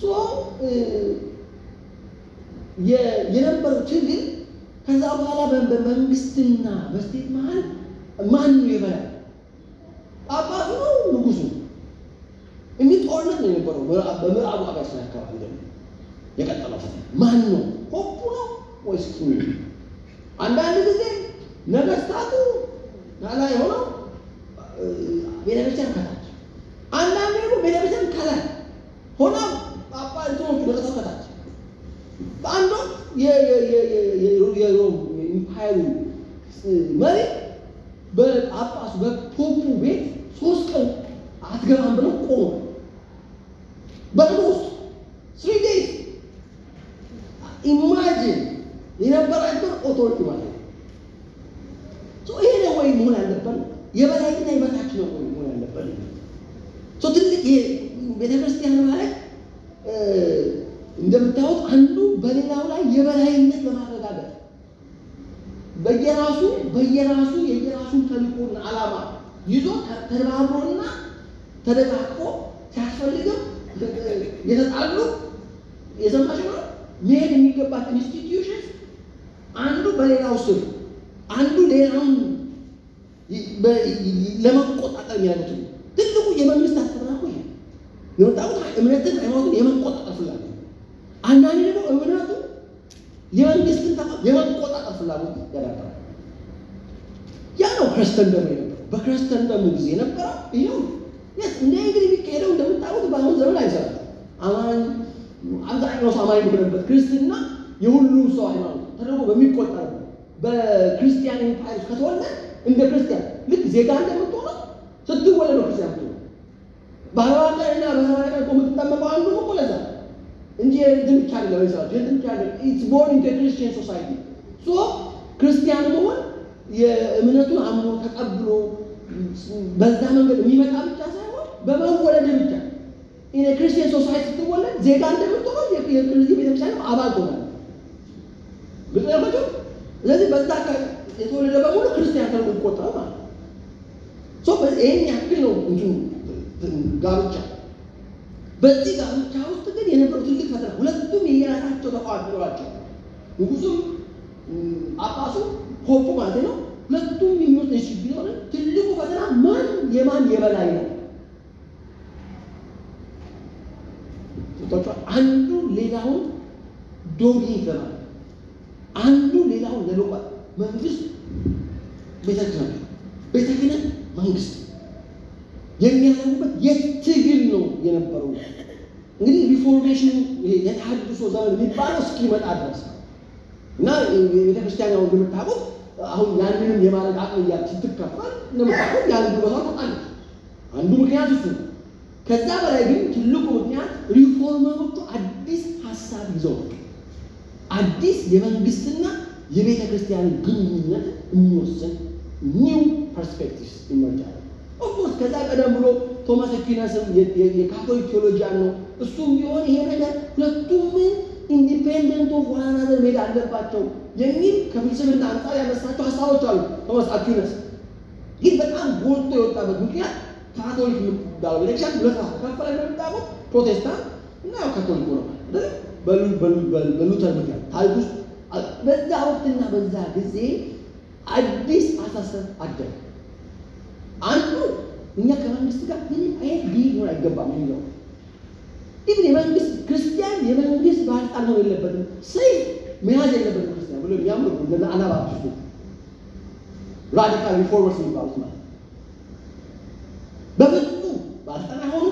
የነበረው ችግር ከዛ በኋላ በመንግስትና በስቴት መሀል ማን ነው የበላይ? ጳጳሱ ነው ንጉሱ? እንዲህ ጦርነት ነው የነበረው። በምዕራቡ ሀገር አካባቢ ደግሞ የቀጠለው ፈተና ማን ነው? ፖፑ ነው ወይስ ኪንግ? አንዳንድ ጊዜ ነገስታቱ ላይ ሆነው ቤተክርስቲያን ከታች፣ አንዳንድ ደግሞ ቤተክርስቲያን ከላይ ሆነው ጳጳ እንትኖቹ ነገስታቱ ከታች። በአንድ ወቅት የሮም ኢምፓየሩ መሪ በጳጳሱ በፖፑ ቤት ሶስት ቀን አትገባም ብለው ቆሙ። በቅዱ ውስጥ ስሪ ዴይዝ ኢማጂን የነበራቸው ኦቶሪቲ ማለት ነው። ይሄ ነው ወይ መሆን ያለበት? የበላይና የበታች ነው ወይ መሆን ያለበት? ትልቅ ቤተክርስቲያን ማለት እንደምታዩት አንዱ በሌላው ላይ የበላይነት በማረጋገጥ በየራሱ በየራሱ የየራሱን ተልእኮና ዓላማ ይዞ ተባብሮና ተደጋግፎ ሲያስፈልግም የተጣሉ የሰማሽ ነው መሄድ የሚገባቸው ኢንስቲትዩሽን አንዱ በሌላው ስር አንዱ ሌላውን ለመቆጣጠር የሚያደርጉት ትልቁ የመንግስት አሰራር ይሄ የወጣሁት እምነትን ሃይማኖትን የመቆጣጠር ፍላጎት፣ አንዳንድ ደግሞ እምነቱ የመንግስትን ተቋም የመቆጣጠር ፍላጎት ያዳብራል። ያ ነው ክርስተንደሙ የነበረው። በክርስተንደሙ ጊዜ የነበረው ይኸው እንደ እንግዲህ የሚካሄደው እንደምታውቁት በአሁን ዘመን አይሰራም። አማኝ አብዛኛው ሰው አማኝ በሆነበት ክርስትና የሁሉም ሰው ሃይማኖት ተደርጎ በሚቆጠር በክርስቲያን ኢምፓየር ከተወለደ እንደ ክርስቲያን ልክ ዜጋ እንደምትሆነው ስትወለድ ነው ክርስቲያን ምትሆነው። በአርባ ቀን እና በሰባ ቀን እኮ የምትጠመቀው አንዱ እኮ ለዛ እንጂ የእንትን ብቻ አይደለም። ይሰራል የእንትን ብቻ አይደለም። ኢትስ ቦርን ኢንቱ ክርስቲያን ሶሳይቲ ሶ ክርስቲያን መሆን የእምነቱን አምኖ ተቀብሎ በዛ መንገድ የሚመጣ ብቻ ሳይሆን በመወለድ ብቻ ኢን ክርስቲያን ሶሳይቲ ስትወለድ ዜጋ እንደምትሆነው የዚህ ቤተክርስቲያን አባል ትሆናለህ። ግልጽ ያልኳቸው። ስለዚህ በዛ የተወለደ በሙሉ ክርስቲያን ተብሎ ይቆጠራል ማለት ነው። ይህን ያክል ነው እንትኑ ጋብቻ። በዚህ ጋብቻ ውስጥ ግን የነበረው ትልቅ ፈተና ሁለቱም የየራሳቸው ተቋም ኖራቸው ንጉሱም ጳጳሱ ፖፑ ማለት ነው። ሁለቱም የሚወስድ ሪሌሽንሽፕ ቢኖር ትልቁ ፈተና ማን የማን የበላይ ነው። ገብቷችኋል? አንዱ ሌላውን ዶሚኔት ለማለት አንዱ ሌላውን ለመቋል መንግስት ቤተ ክህነት ቤተ ክህነት መንግስት የሚያደርጉበት የትግል ነው የነበረው። እንግዲህ ሪፎርሜሽኑ ይሄ የተሃድሶ ዘመን የሚባለው እስኪመጣ ድረስ ነው እና ቤተ ክርስቲያን ያው እንደምታውቁት አሁን ያንንም የማድረግ አቅም እያለ ስትከፈል እንደምታውቁት የአንዱ ቦታ ታጣለች። አንዱ ምክንያት እሱ ነው። ከዛ በላይ ግን ትልቁ ምክንያት ሪፎርመሮቹ አዲስ ሀሳብ ይዘው መጡ። አዲስ የመንግስትና የቤተ ክርስቲያን ግንኙነት የሚወስን ኒው ፐርስፔክቲቭስ ይመርጫል። ኦፍኮርስ ከዛ ቀደም ብሎ ቶማስ አኩናስም የካቶሊክ ቴዎሎጂያን ነው። እሱም ቢሆን ይሄ ነገር ሁለቱም ኢንዲፔንደንት ኦፍ ዋን አናዘር መሄድ አለባቸው የሚል ከፍልስፍና አንጻር ያነሳቸው ሀሳቦች አሉ። ቶማስ አኩናስ ግን በጣም ጎልቶ የወጣበት ምክንያት ካቶሊክ የምትባለው ቤተክርስቲያን ሁለት ራሱ ከፈለ እንደምታውቁት ፕሮቴስታንት እና ያው ካቶሊክ ሆነ በሉተር ምክንያት ታሪክ ውስጥ በዛ ወቅትና በዛ ጊዜ አዲስ አሳሰብ አደረ። አንዱ እኛ ከመንግስት ጋር ምንም አይነት ግንኙነት ሊኖር አይገባም የሚለው ኢቭን የመንግስት ክርስቲያን የመንግስት ባለስልጣን መሆን የለበትም፣ ሰይፍ መያዝ የለበትም ክርስቲያን ብሎ የሚያምሩ እንደና አናባብስቶች ራዲካል ሪፎርመርስ የሚባሉት ማለት በፍጹም ባለስልጣን አይሆኑም።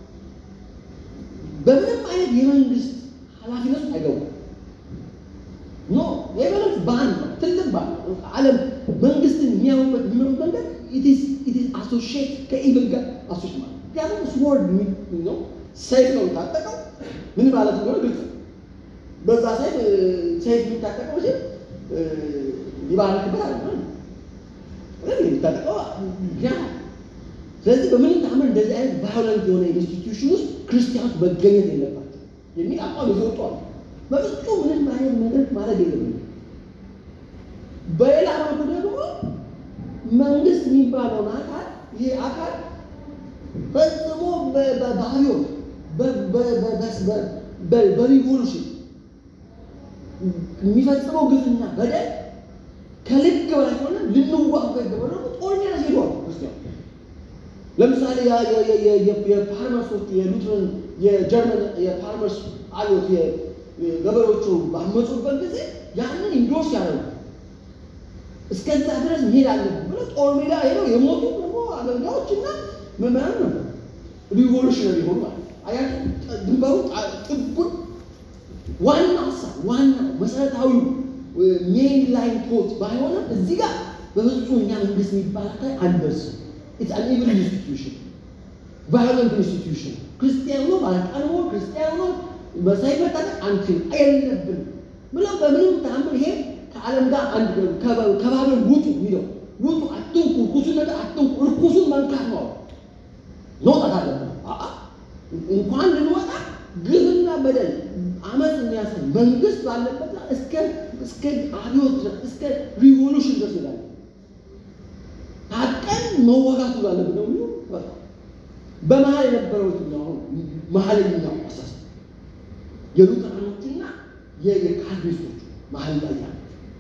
በምንም አይነት የመንግስት ኃላፊነት አይገቡም። ኖ የመንግስት ባን ትልቅ ባን ዓለም መንግስትን የሚያዩበት የሚመሩት መንገድ አሶሽት ከኢቭል ጋር አሶሽት ማለት ምክንያቱም ስወርድ ነው ሰይፍ ነው የታጠቀው። ምን ማለት እንደሆነ ግልጽ ነው። በዛ ሰይፍ ሰይፍ የሚታጠቀው ሲ ሊባረክበት አለ የሚታጠቀው ምክንያት ስለዚህ በምንም ታምር እንደዚህ አይነት ቫዮለንት የሆነ ኢንስቲትዩሽን ውስጥ ክርስቲያኖች መገኘት የለባቸው የሚል አቋም ይዘው ወጥተዋል። በፍጹም ምንም አይነት ነገር ማድረግ የለብንም። በሌላ መልኩ ደግሞ መንግስት የሚባለውን አካል ይሄ አካል ፈጽሞ በአብዮት በሪቮሉሽን የሚፈጽመው ግፍና በደል ከልክ በላይ ሆነ ልንዋጋ ይገባል። ደግሞ ጦር ሜዳ ሄዷል ክርስቲያኑ ለምሳሌ የፓርመርሶቹ የሉትረን የጀርመን የፓርመርስ አብዮት ገበሬዎቹ ባመፁበት ጊዜ ያንን ኢንዶርስ ያደረጉ እስከዛ ድረስ መሄድ አለብን ብለው ጦር ሜዳ ሄደው የሞቱ ደግሞ አገልጋዮች እና መምህራን ነበር። ሪቮሉሽነሪ ሆኑ ማለት አያችሁ። ድንበሩ ጥጉን ዋና ሀሳብ ዋና መሰረታዊ ሜን ላይን ቶት ባይሆንም እዚህ ጋር በፍጹም እኛ መንግስት የሚባል አካል አንደርስም። ኢትስ አን ኢቭል ኢንስቲትዩሽን ቫዮለንት ኢንስቲትዩሽን ክርስቲያን ሆኖ ባለስልጣን ሆኖ ክርስቲያን ሆኖ መሳይ መታጠቅ አንችል የለብን ብለው በምንም ተአምር ይሄ ከዓለም ጋር አንድ ከባቢሎን ውጡ የሚለው ውጡ፣ አትንኩ፣ እርኩሱን ነገር አትንኩ፣ እርኩሱን መንካት ነው መውጣት አለብን። እንኳን ልንወጣ ግፍና በደል አመፅ የሚያሳይ መንግስት ባለበት እስከ እስከ አብዮት ድረስ እስከ ሪቮሉሽን ድረስ ይላል ታቀን መዋጋቱ ባለብን ነው የሚሉ በመሀል የነበረው አሁን መሀለኛው አሳስ የሉተራኖቹና የካልቪኒስቶቹ መሀል ላይ ያለ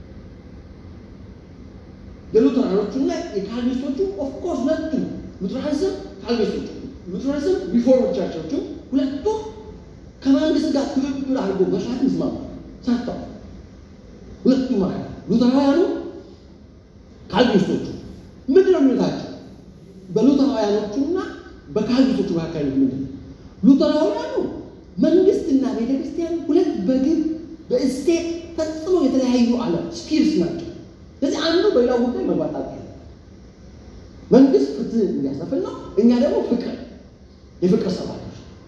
የሉተራኖቹና የካልቪኒስቶቹ ኦፍኮርስ ሁለቱም ሉተራንስም ካልቪኒስቶቹ ሉተራንስም ሪፎርም ቸርቾቹ ሁለቱም ከመንግስት ጋር ትብብር አድርጎ መስራት ይስማሙ ሰርተው ሁለቱም ማለት ሉተራውያኑ ካልቪኒስቶቹ ምንድን ነው ልዩነታቸው? በሉተራውያኖቹና በካልቪኒስቶቹ መካከል ምንድን ነው? ሉተራውያኑ መንግስትና ቤተ ክርስቲያን ሁለት በግብ በእስቴት ፈጽሞ የተለያዩ ዓለም ስፒርስ ናቸው። ስለዚህ አንዱ በሌላው ጉዳይ መግባት አለ። መንግስት ፍትህ እንዲያሰፍን ነው፣ እኛ ደግሞ ፍቅር የፍቅር ሰባቶች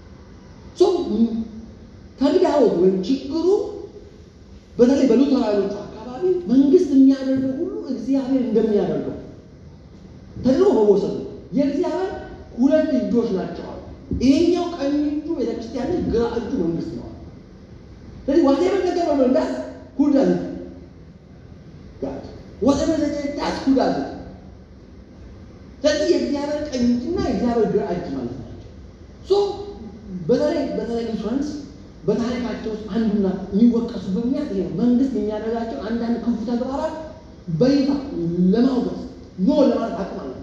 ተግዳሮት ወይም ችግሩ በተለይ በሉተራውያኖቹ አካባቢ መንግስት የሚያደርገው ሁሉ እግዚአብሔር እንደሚያደርገው ተድሮ መወሰዱ የእግዚአብሔር ሁለት እጆች ናቸው። ይሄኛው ቀኝ እጁ ቤተክርስቲያን፣ ግራ እጁ መንግስት ነው። ስለዚህ ዋቴቨር ነገር በመንዳት ሁዳዝ ጋር ዋቴቨር ነገር ዳት ሁዳዝ ስለዚህ የእግዚአብሔር ቀኝ እጅና የእግዚአብሔር ግራ እጅ ማለት ናቸው። ሶ በተለይ በተለይ ኢንሹራንስ በታሪካቸው ውስጥ አንዱና የሚወቀሱበት ምክንያት ይሄ ነው። መንግስት የሚያደርጋቸው አንዳንድ ክፉ ተግባራት በይፋ ለማውገዝ ኖ ለማለት አቅም አልነበረ።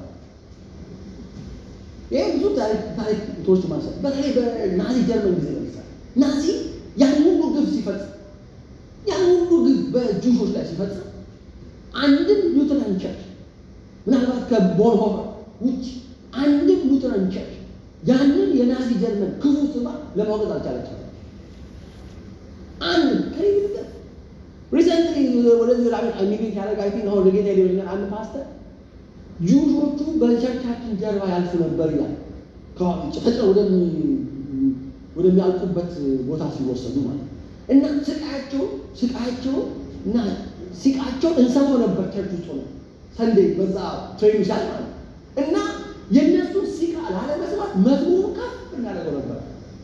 ይህ ብዙ ታሪክ ታሪክ ቶች ማንሳት በተለይ በናዚ ጀርመን ጊዜ ለምሳሌ ናዚ ያን ሁሉ ግፍ ሲፈጽም ያን ሁሉ ግፍ በጁሾች ላይ ሲፈጽም አንድም ሉተራን ቸርች ምናልባት ከቦንሆፈር ውጭ አንድም ሉተራን ቸርች ያንን የናዚ ጀርመን ክፉ ስማ ለማውገዝ አልቻለችም። አንድ ከይልቀት ሪሰንትሊ ወደዚህ ወደ አሜሪካ ኢሚግሬት ያደረገ አይ ቲንክ አሁን ጌታ ሊሆኛል አንድ ፓስተር ጁሾቹ በቸርቻችን ጀርባ ያልፉ ነበር ይላል። ተጭነው ወደሚያልቁበት ቦታ ሲወሰዱ ማለት እና ስቃያቸው ስቃያቸው እና ሲቃቸው እንሰማው ነበር ቸርች ውስጥ ነው ሰንዴ በዛ ትሬኒንግ ሲያል ማለት እና የእነሱን ሲቃ ላለመስማት መዝሙሩ ከፍ እናደርገው ነበር።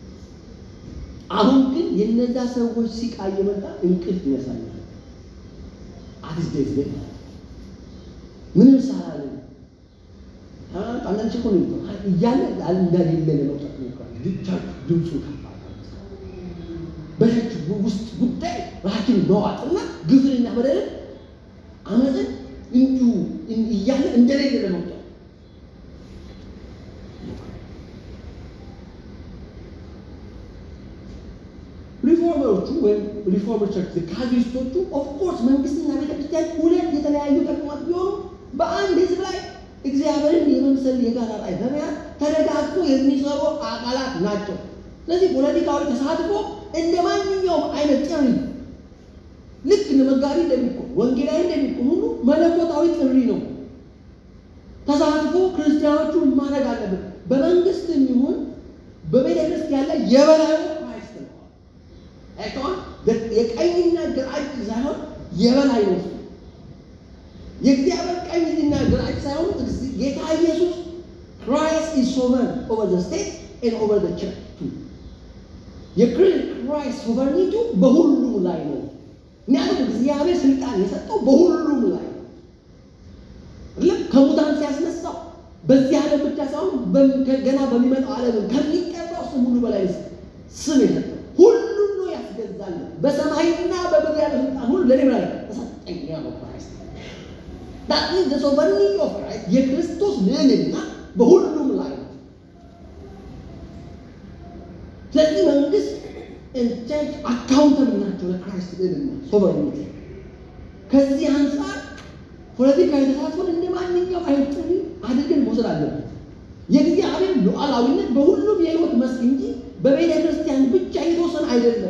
አሁን ግን የነዛ ሰዎች ሲቃ እየመጣ እንቅልፍ ይነሳኛል። አዲስ ዴት ቤት ምንም ሳላለ አንዳንድ ቸኮ ነው እያለ እንዳሌለ ለመውጣት ሞክራል። ብቻ ድምፁ ከፍ በቸርች ውስጥ ጉዳይ ራችን መዋጥና ግፍንና በደልን አመፅን እንዲሁ እያለ እንደሌለ ለመውጣት ሪፎርመሮቹ ወይም ሪፎርመር ቸርች ካልቪኒስቶቹ ኦፍኮርስ መንግስትና ቤተክርስቲያን ሁለት የተለያዩ ተቋማት ቢሆኑ በአንድ ህዝብ ላይ እግዚአብሔርን የመምሰል የጋራ ራዕይ በመያዝ ተደጋግፎ የሚሰሩ አካላት ናቸው። ስለዚህ ፖለቲካዊ ተሳትፎ እንደ ማንኛውም አይነት ጥሪ ልክ እንደ መጋቢ እንደሚቆም ወንጌላዊ እንደሚቆም ሁሉ መለኮታዊ ጥሪ ነው። ተሳትፎ ክርስቲያኖቹ ማድረግ አለብን። በመንግስት የሚሆን በቤተ ክርስቲያን ላይ የበላዩ ክራይስት ነው። አይተዋል። የቀኝና ግራ እጅ ሳይሆን የበላይ ነው። የእግዚአብሔር ቀኝና ግራ እጅ ሳይሆን ጌታ ኢየሱስ ክራይስት ኢዝ ሶቨርን ኦቨር ዘ ስቴት ኤንድ ኦቨር ዘ ቸርች ቱ የክራይስት ሶቨርኒቱ በሁሉም ላይ ነው። ምክንያቱም እግዚአብሔር ስልጣን የሰጠው በሁሉም ላይ ነው። ከሙታን ሲያስነሳው በዚህ ዓለም ብቻ ሳይሆን ገና በሚመጣው ዓለም ከሚቀባው ስም ሁሉ በላይ ስም የሰጠው ሁሉም ነው ያስገዛል። በሰማይና በምድር ያለ ስልጣን ሁሉ ለኔ በላይ ተሰጠኝ ያለው ክራይስት that is the sovereignty of Christ የክርስቶስ ልዕልና በሁሉም ላይ ነው። ስለዚህ መንግስት ቸርች አካውንተብል ናቸው ለክራይስት ልዕልና ሶቨሬኒቲ። ከዚህ አንጻር ፖለቲካዊ ተሳትፎን እንደ ማንኛውም አይነት ጥሪ አድርገን መውሰድ አለብን። የእግዚአብሔር ሉዓላዊነት በሁሉም የህይወት መስክ እንጂ በቤተ ክርስቲያን ብቻ የተወሰነ አይደለም።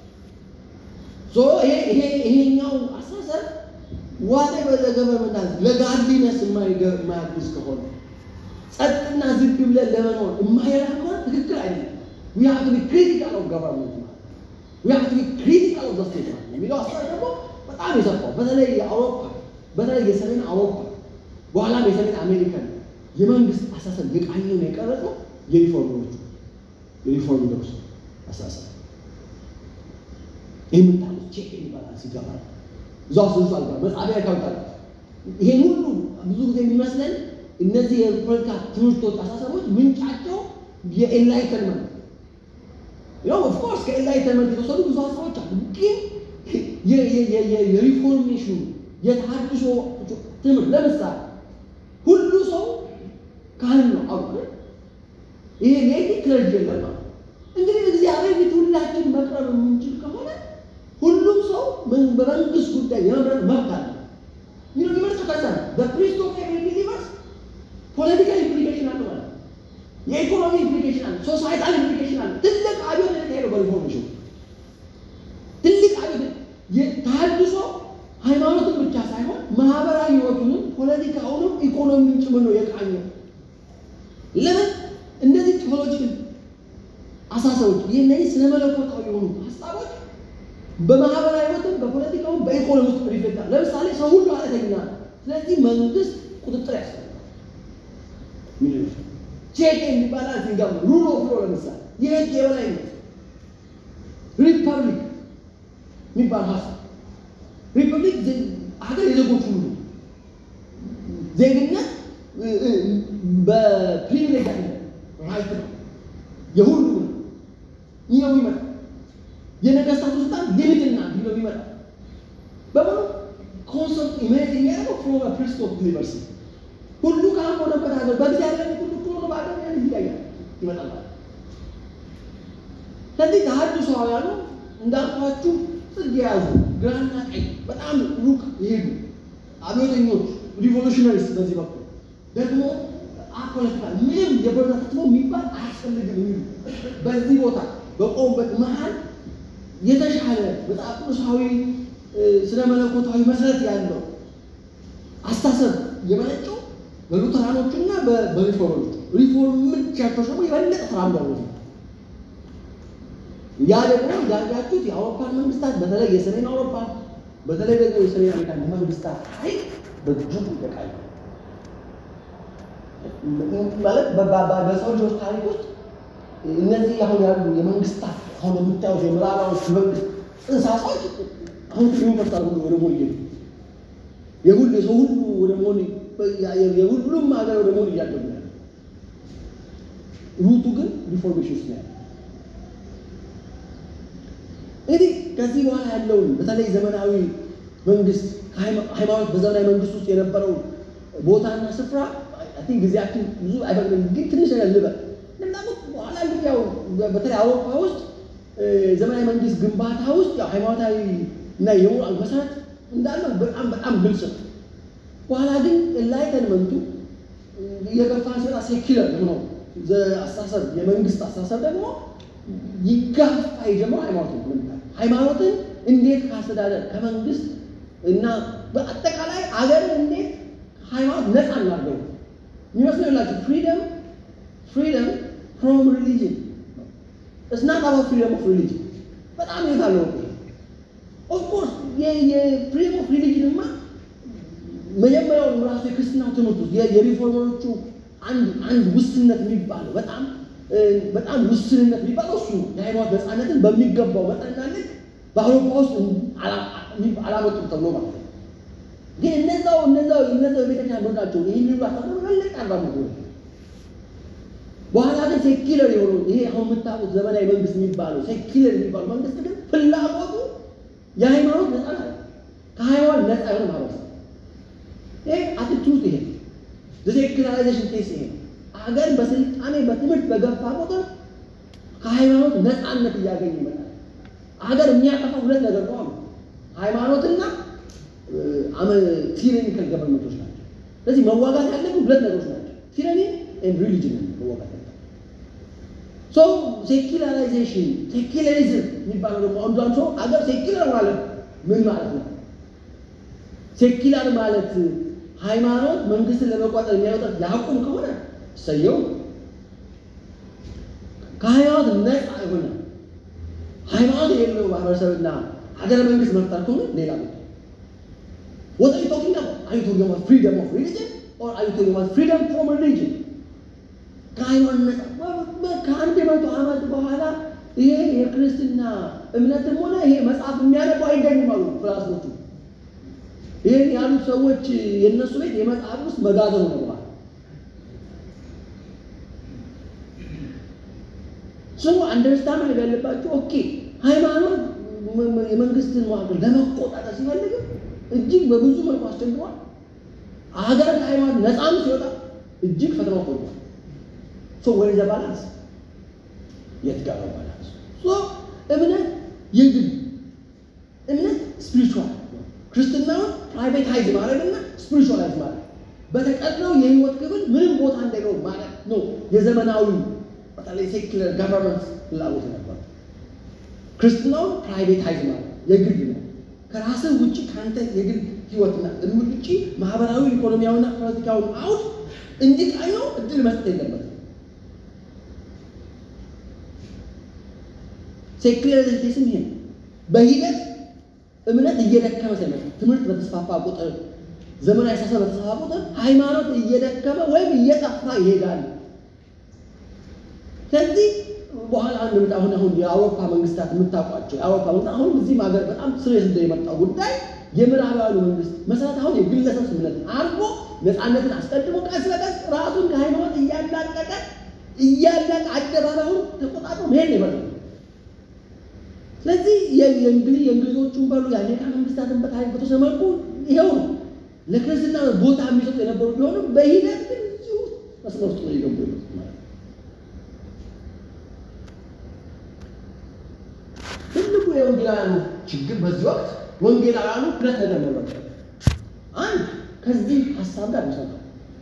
ይሄኛው አስተሳሰብ ዋጤ በዘገቨርመንት ለጋድሊነስ የማያግዝ ከሆነ ጸጥና ዝግ ብለን ለመኖር የማይረዳ ከሆነ ትክክል አይደለም። we have to be critical of government ማለት we have to be critical of the state ማለት የሚለው አስተሳሰብ ደግሞ በጣም የሰፋው በተለይ የአውሮፓ በተለይ የሰሜን አውሮፓ በኋላም የሰሜን አሜሪካን የመንግስት አስተሳሰብ የቃኘው ነው የቀረጸው የሪፎርመሮቹ የሪፎርመሮች አስተሳሰብ ይህ ምጣሉት ቼክ የሚባላል ሲገባ እዛ ውስጥ ብዙ አልጋ መጻፊያ ያካውታል። ይሄን ሁሉ ብዙ ጊዜ የሚመስለን እነዚህ የፖለቲካ ትምህርቶች አስተሳሰቦች ምንጫቸው የኤንላይተንመንት ያው ኦፍኮርስ ከኤንላይተንመንት የተወሰዱ ብዙ ሀሳቦች አሉ። ግን የሪፎርሜሽኑ የተሃድሶ ትምህርት ለምሳሌ ሁሉ ሰው ካህን ነው አሉ ይሄ ሌዲ ክለርጅ የለም ማለት እንግዲህ እግዚአብሔር ፊት ሁላችን መቅረብ የምንችል ከሆነ ሁሉም ሰው በመንግስት ጉዳይ የመምረጥ መብት አለ። ይህ የሚመርጠው ከዛ ነው። በፕሪስት ኦፍ ኤቭሪ ቢሊቨርስ ፖለቲካል ኢምፕሊኬሽን አለ ማለት ነው። የኢኮኖሚ ኢምፕሊኬሽን አለ፣ ሶሳይታል ኢምፕሊኬሽን አለ። ትልቅ አብዮት የተካሄደው በሪፎርሜሽን ትልቅ አብዮት ተሃድሶ ሃይማኖትን ብቻ ሳይሆን ማህበራዊ ህይወቱንም ፖለቲካውንም ኢኮኖሚውን ጭምር ነው የቃኘው። ለምን እነዚህ ቴዎሎጂካል አሳሰቦች እነዚህ ስነ መለኮታዊ የሆኑ ሀሳቦች በማህበራዊ ህይወትም በፖለቲካውም በኢኮኖሚ ውስጥ ሪፍሌክት ለምሳሌ ሰው ሁሉ ኃጢአተኛ ነው። ስለዚህ መንግስት ቁጥጥር ያስፈልጋል። ቼክ የሚባል እዚህ ጋር ሩል ኦፍ ሎ ለምሳሌ የህግ የበላይነት ሪፐብሊክ የሚባል ሀሳብ ሪፐብሊክ ሀገር የዜጎች ሁሉ ዜግነት በፕሪቪሌጅ አይደለም፣ ራይት ነው፣ የሁሉ ነው። ይህ ነው የሚመጣ የነገስታቱ ስልጣን ሊሚትና ቢሎ የሚመጣ በሙሉ ኮንሰፕት ኢሜጅ የሚያደርገው ፍሮም ፕሪንስ ኦፍ ሊበርሲ ሁሉ ካህን ሆነበት ሀገር በእግዚአብሔር ፊት ሁሉ ክብር በሀገር ያን ይለያል ይመጣል። ስለዚህ ተሐድሶአውያኑ እንዳልኳችሁ ጽጌ የያዙ ግራና ቀኝ በጣም ሩቅ ይሄዱ አብዮተኞች ሪቮሉሽነሪስ በዚህ በኩል ደግሞ አፖለቲካ ምንም የፖለቲካ ተጽዕኖ የሚባል አያስፈልግም የሚሉ በዚህ ቦታ በቆሙበት መሀል የተሻለ መጽሐፍ ቅዱሳዊ ስነ መለኮታዊ መሰረት ያለው አስተሳሰብ የመነጨው በሉተራኖቹና በሪፎርሞቹ ሪፎርምን ቸርቾች ደግሞ የበለጠ ተራምደው ነው። ያ ደግሞ እንዳያችሁት የአውሮፓን መንግስታት በተለይ የሰሜን አውሮፓ በተለይ ደግሞ የሰሜን አሜሪካ መንግስታት ኃይል በእጅጉ ይበቃል። ማለት በሰው ልጆች ታሪክ ውስጥ እነዚህ አሁን ያሉ የመንግስታት አሁን የምታዩት የምዕራባዎች መንግስት ጽንሳሳዎች አሁን ይመጣሉ ወደ ሞል እየሄዱ የሁሉ የሰው ሁሉ ወደ መሆን የሁሉም ሀገር ወደ መሆን እያደጉ ያለ ሩቱ ግን ሪፎርሜሽን ውስጥ ነው ያለ። እንግዲህ ከዚህ በኋላ ያለውን በተለይ ዘመናዊ መንግስት ሃይማኖት በዘመናዊ መንግስት ውስጥ የነበረው ቦታና ስፍራ አይ ቲንክ ጊዜያችን ብዙ አይፈቅድም፣ ግን ትንሽ ነገር ልበል። እንደምታውቁት በኋላ እንግዲህ ያው በተለይ አውሮፓ ውስጥ ዘመናዊ መንግስት ግንባታ ውስጥ ያው ሃይማኖታዊ እና የሞራል መሰረት እንዳለው በጣም በጣም ግልጽ ነው። በኋላ ግን ኤንላይተንመንቱ እየገፋ ሲመጣ ሴኪለር ነው አስተሳሰብ የመንግስት አስተሳሰብ ደግሞ ይጋፋ የጀመረው ሃይማኖት ነው። ሃይማኖትን እንዴት ከአስተዳደር ከመንግስት እና በአጠቃላይ አገርን እንዴት ሃይማኖት ነፃ እናድርገው የሚመስለው የላቸው ፍሪደም ፍሪደም ፍሮም ሪሊጅን እስናት አባ ፍሪደም ኦፍ ሪሊጅን በጣም የት አለው ኦፍኮርስ የፍሪደም ኦፍ ሪሊጅንማ መጀመሪያውን ራሱ የክርስትና ትምህርት ውስጥ የሪፎርመሮቹ አንድ አንድ ውስንነት የሚባለው በጣም በጣም ውስንነት የሚባለው እሱ ነው። የሃይማኖት ነፃነትን በሚገባው መጠንና ልክ በአውሮፓ ውስጥ አላመጡም ተብሎ ማለት ነው። ግን እነዛው እነዛው እነዛው የቤተክርስቲያን መርዳቸው ይህን ሁሉ አስተምሮ መለቅ አራምዱ በኋላ ግን ሴኪለር የሆነው ይሄ አሁን የምታውቁት ዘመናዊ መንግስት የሚባለው ሴኪለር የሚባለው መንግስት ግን ፍላጎቱ የሃይማኖት ነፃ ነው። ከሃይማኖት ነፃ የሆነ ማለት ነው። ይሄ አትቱት ይሄ ሴኩላራይዜሽን ቴስ ይሄ ሀገር በስልጣኔ በትምህርት በገፋ ቁጥር ከሃይማኖት ነፃነት እያገኘ ይመጣል። ሀገር የሚያጠፋው ሁለት ነገር ነው፣ ሃይማኖትና ቲራኒካል ገቨርንመንቶች ናቸው። ስለዚህ መዋጋት ያለብን ሁለት ነገሮች ናቸው፣ ቲራኒ ኤንድ ሪሊጅን መዋጋት ያለ ሶ ሴኩላራይዜሽን ሴኩላሪዝም የሚባለው ደግሞ አንዷን ሰው ሀገር ሴኩላር ማለት ምን ማለት ነው? ሴኩላር ማለት ሃይማኖት መንግስትን ለመቋጠር የሚያወጣት ያቁም ከሆነ ሰየው ከሃይማኖት ነፃ የሆነ ሃይማኖት የሌለው ማህበረሰብና ሀገረ መንግስት መፍጠር ከሆነ ሌላ ነው። What are you talking about? Are you talking about freedom of religion or are you talking about freedom from religion? ከሃይማኖት ነፃ ከአንድ መቶ ዓመት በኋላ ይሄ የክርስትና እምነትም ሆነ ይሄ መጽሐፍ የሚያነቡ አይገኝም አሉ ፍላስፎቹ። ይህን ያሉት ሰዎች የእነሱ ቤት የመጽሐፍ ውስጥ መጋዘን ሆነዋል። ስሙ አንደርስታንድ ማድረግ ያለባቸው ኦኬ፣ ሃይማኖት የመንግስትን መዋቅር ለመቆጣጠር ሲፈልግም እጅግ በብዙ መልኩ አስቸግሯል። ሀገር ከሃይማኖት ነፃም ሲወጣ እጅግ ፈተና ሆኗል። ሶ ወደ ዘ ባላንስ የት ጋር ነው ባላንስ? ሶ እምነት የግል እምነት ስፒሪቹዋል ክርስትናውን ፕራይቬታይዝ ማድረግና ስፒሪቹዋላይዝ ማድረግ በተቀረው የህይወት ክፍል ምንም ቦታ እንዳይኖር ማለት ነው። የዘመናዊ በተለይ ሴኩለር ገቨርንመንት ፍላጎት ነበር። ክርስትናውን ፕራይቬታይዝ ማለት የግል ነው። ከራስህ ውጭ ከአንተ የግል ህይወትና እምር ውጭ ማህበራዊ፣ ኢኮኖሚያዊና ፖለቲካዊ አውድ እንዲቃኘው እድል መስጠት የለበትም። ሴኩላሪዝም ይሄ በሂደት እምነት እየደከመ ሲመጣ ትምህርት በተስፋፋ ቁጥር ዘመናዊ አስተሳሰብ በተስፋፋ ቁጥር ሃይማኖት እየደከመ ወይም እየጠፋ ይሄዳል። ስለዚህ በኋላ አንድ አሁን አሁን የአውሮፓ መንግስታት የምታውቋቸው የአውሮፓ መንግስታት አሁን እዚህም ሀገር በጣም ስሬት እንደ የመጣው ጉዳይ የምዕራባዊ መንግስት መሰረት አሁን የግለሰብ ስምነት አድርጎ ነፃነትን አስቀድሞ ቀስ በቀስ ራሱን ከሃይማኖት እያላቀቀ እያላቀ አደባባዩን ተቆጣጥሮ መሄድ ነው የመጣው። ስለዚህ የእንግሊዝ የእንግሊዞቹን በሉ የአሜሪካ መንግስታትን በታሪክ በተወሰነ መልኩ ይኸው ነው። ለክርስትና ቦታ የሚሰጡ የነበሩ ቢሆንም በሂደት ግን እዚሁ መስመር ውስጥ ነው የገቡ የመጡት ማለት ነው። ትልቁ የወንጌላውያኑ ችግር በዚህ ወቅት ወንጌላውያኑ ሁለት ነገር መረጠ። አንድ ከዚህ ሀሳብ ጋር መስራት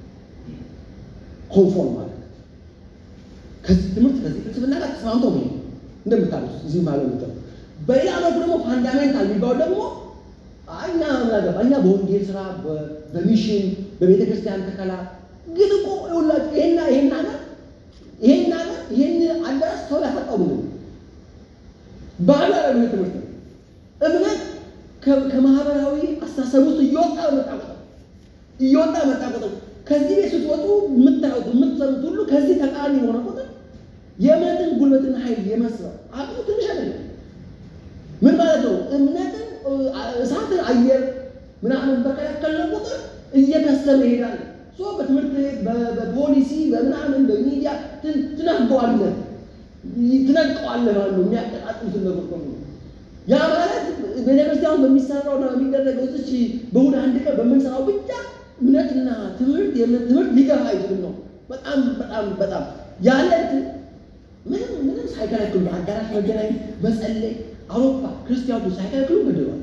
ኮንፎርም ማለት ከዚህ ትምህርት ከዚህ ፍልስፍና ጋር ተስማምቶ ነው እንደምታሉት እዚህ ማለት ነው። በሌላ መልኩ ደግሞ ፋንዳሜንታል የሚባለው ደግሞ እኛ ምናገባ እኛ በወንጌል ስራ በሚሽን በቤተ ክርስቲያን ተከላ ግን እኮ ይኸውላችሁ ይሄና ይሄን ነገር ይሄን ነገር ይሄን አዳራሽ ሰው ያፈጣው ምንድን ነው? ባህል አለ ትምህርት ነው። እምነት ከማህበራዊ አስተሳሰብ ውስጥ እየወጣ መጣ ቁጥር እየወጣ መጣ ቁጥር ከዚህ ቤት ስትወጡ የምታዩት የምትሰሩት ሁሉ ከዚህ ተቃራኒ የሆነ ቁጥር የእምነትን ጉልበትና ኃይል የመስራት አቅሙ ትንሽ አይደለም። ምን ማለት ነው? እምነትን እሳትን አየር ምናምን በከለከለ ቁጥር እየከሰመ ይሄዳል። ሶ በትምህርት ቤት በፖሊሲ በምናምን በሚዲያ ትነግበዋለህ ትነጥቀዋለህ ማለት ነው። የሚያቀጣጥሉትን ነገር ሁሉ ያ ማለት ቤተክርስቲያን በሚሰራውና በሚደረገው እዚች በእሑድ አንድ ቀን በምንሰራው ብቻ እምነትና ትምህርት የእምነት ትምህርት ሊገባ አይችልም ነው። በጣም በጣም በጣም ያለ ምንም ምንም ሳይከለክሉ በአዳራሽ መገናኘት መጸለይ አውሮፓ ክርስቲያኖች ሳይከለክሉ ገድሏል።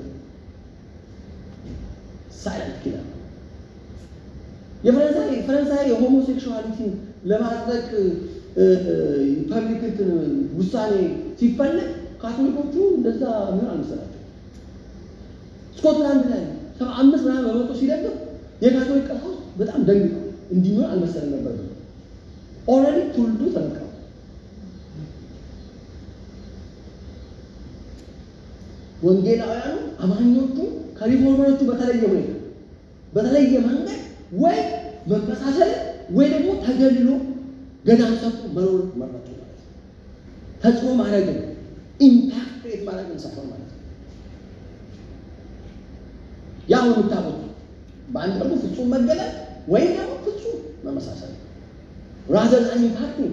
ሳይለንት ኪለር የፈረንሳይ ፈረንሳይ የሆሞሴክሹዋሊቲን ለማድረግ ፐብሊክ እንትን ውሳኔ ሲፈለግ ካቶሊኮቹ እንደዛ ምን አልመሰላቸው። ስኮትላንድ ላይ ሰባ አምስት ምናምን በመቶ ሲደግፍ የካቶሊክ ቀሳውስት በጣም ደንግጠው እንዲህ ምን አልመሰለም ነበር። ኦልሬዲ ትውልዱ ተነቀው ወንጌላውያኑ አማኞቹ ከሪፎርመሮቹ በተለየ ሁኔታ በተለየ መንገድ ወይ መመሳሰል ወይ ደግሞ ተገልሎ ገዳም ሰጡ መኖር መረጡ ማለት ነው። ተጽዕኖ ማድረግን ኢምፓክት ክሬት ማድረግን ሰፈር ማለት ነው። ያው የምታውቁት በአንድ መልኩ ፍጹም መገለጥ ወይም ደግሞ ፍጹም መመሳሰል ራዘር ዛን ኢምፓክቲንግ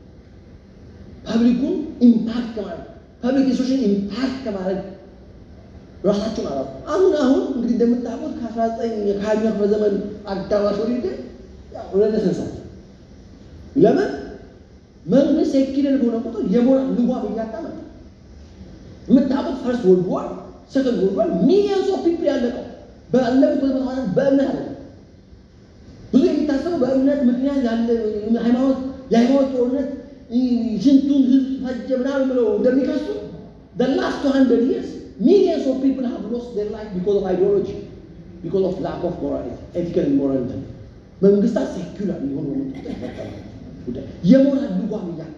ፐብሊኩን ኢምፓክት ከማድረግ ፐብሊክ ኢንስቲቱሽን ኢምፓክት ከማድረግ ራሳቸውን አላ አሁን አሁን እንግዲህ እንደምታውቁት ከአስራ ዘጠኝ ከሀያኛው ክፍለ ዘመን አጋማሽ ወዲህ ግን ሬኔሰንስ አለ። ለምን መንግስት ሴኪለር በሆነ ቁጥር የሞራል ልጓም እያጣ መጣ። የምታውቁት ፈርስት ወርልድ ዋር፣ ሰከንድ ወርልድ ዋር ሚሊዮንስ ኦፍ ፒፕል ያለቀው ባለፉት ሁለት መቶ በእምነት አለ። ብዙ የሚታሰበው በእምነት ምክንያት ያለ ሃይማኖት የሃይማኖት ጦርነት ስንቱን ህዝብ ፈጀ ምናምን ብለው እንደሚከሱ the last 200 years millions of people have lost their life because of ideology because of lack of morality ethical and moral እንትን መንግስታት ሴኩላር የሆኑ መጡት ተፈጠረ ጉዳይ የሞራል ልጓም እያጣ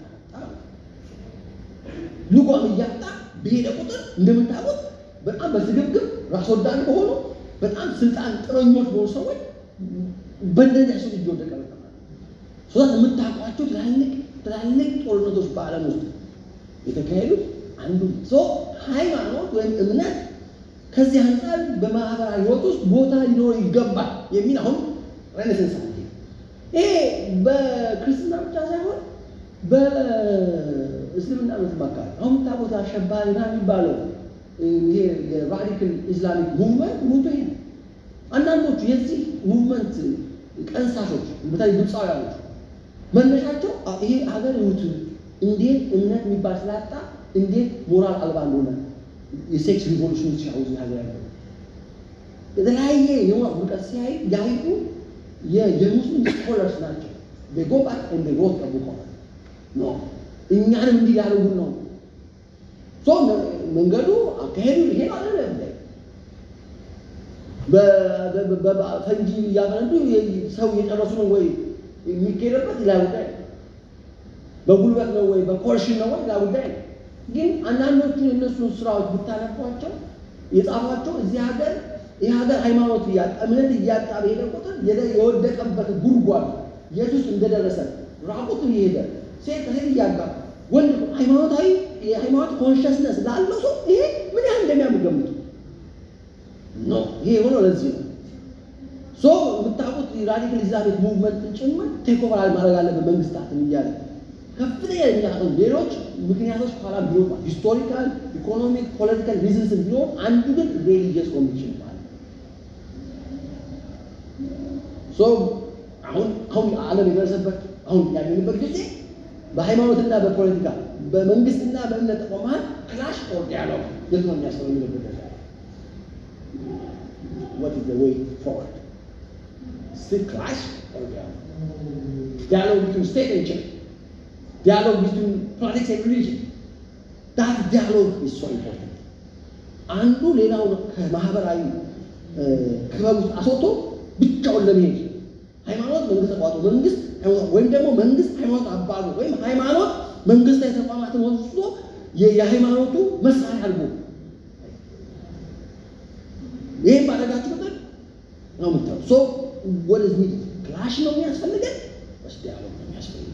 ልጓም እያጣ በሄደ ቁጥር እንደምታውቁት በጣም በስግብግብ ራስ ወዳድ በሆኑ በጣም ስልጣን ጥረኞች በሆኑ ሰዎች በእንደዚያ ሰው እየወደቀ መጣ ሶዛት የምታውቋቸው ትላልቅ ትላልቅ ጦርነቶች በዓለም ውስጥ የተካሄዱት አንዱ ሰው ሃይማኖት ወይም እምነት ከዚህ አንጻር በማህበራዊ ህይወት ውስጥ ቦታ ሊኖር ይገባል የሚል አሁን ሬኔሰንስ አለ። ይሄ በክርስትና ብቻ ሳይሆን በእስልምና እምነት አካባቢ አሁን የምታውቁት አሸባሪ ና የሚባለው ይሄ የራዲካል ኢስላሚክ ሙቭመንት ሙቶ ይሄ ነው። አንዳንዶቹ የዚህ ሙቭመንት ቀንሳሾች በተለይ ግብፃውያኖች መነሻቸው ይሄ ሀገር ይሁት እንዴት እምነት የሚባል ስላጣ እንዴት ሞራል አልባ እንደሆነ የሴክስ ሪቮሉሽን ሲያው እዚህ ሀገር ያለው የተለያየ የሞራል ውድቀት ሲያይ ያይቱ የሙስሊም ስኮለርስ ናቸው። ጎ ባክ እንደ ሮት ጠብቆ ነው እኛንም እንዲህ ያደርጉን ነው መንገዱ አካሄዱ ይሄ አለ በፈንጂ እያፈነዱ ሰው እየጨረሱ ነው ወይ የሚካሄድበት ሌላ ጉዳይ ነው። በጉልበት ነው ወይ በኮርሽን ነው ወይ ሌላ ጉዳይ ነው። ግን አንዳንዶቹ የእነሱን ስራዎች ብታነቧቸው የጻፏቸው እዚህ ሀገር ይህ ሀገር ሃይማኖት እያጣ እምነት እያጣ በሄደ ቁጥር የወደቀበት ጉድጓድ የት ውስጥ እንደደረሰ ራቁት እየሄደ ሴት ከሴት እያጋባ ወንድ ሃይማኖታዊ የሃይማኖት ኮንሽስነስ ላለው ሰው ይሄ ምን ያህል እንደሚያምገምቱ ኖ ይሄ የሆነው ለዚህ ነው። ሶ የምታውቁት ራዲካል ኢስላሚክ ሙቭመንትን ጭምር ቴክኦቨር ማድረግ አለበት መንግስታትን እያለ ከፍተኛ የሚያቀም ሌሎች ምክንያቶች ኋላ ቢሆን ሂስቶሪካል፣ ኢኮኖሚክ፣ ፖለቲካል ሪዝንስ ቢሆን አንዱ ግን ሬሊጂየስ ኮንዲሽን ማለት ሶ አሁን አሁን ዓለም የደረሰበት አሁን ያለንበት ጊዜ በሃይማኖትና በፖለቲካ በመንግስትና በእምነት ተቋም መሀል ክላሽ ኦር ዲያሎግ የት ነው የሚያስበው የሚልበት ደረጃ what is the way forward still clash or dialogue dialogue between state and church dialogue between politics and religion that dialogue is so important አንዱ ሌላውን ከማህበራዊ ክበብ ውስጥ አስወጥቶ ብቻውን ለመሄድ ሃይማኖት መንግስት ተቋጡ መንግስት ወይም ደግሞ መንግስት ሃይማኖት አባሉ ወይም ሃይማኖት መንግስታዊ ተቋማትን ወስዶ የሃይማኖቱ መሳሪያ አድርጎ ይህም ባደረጋችሁ ቁጥር ነው የምታው ሶ ወደዚ ክላሽ ነው የሚያስፈልገን ወስ ዲያሎግ ነው የሚያስፈልገን።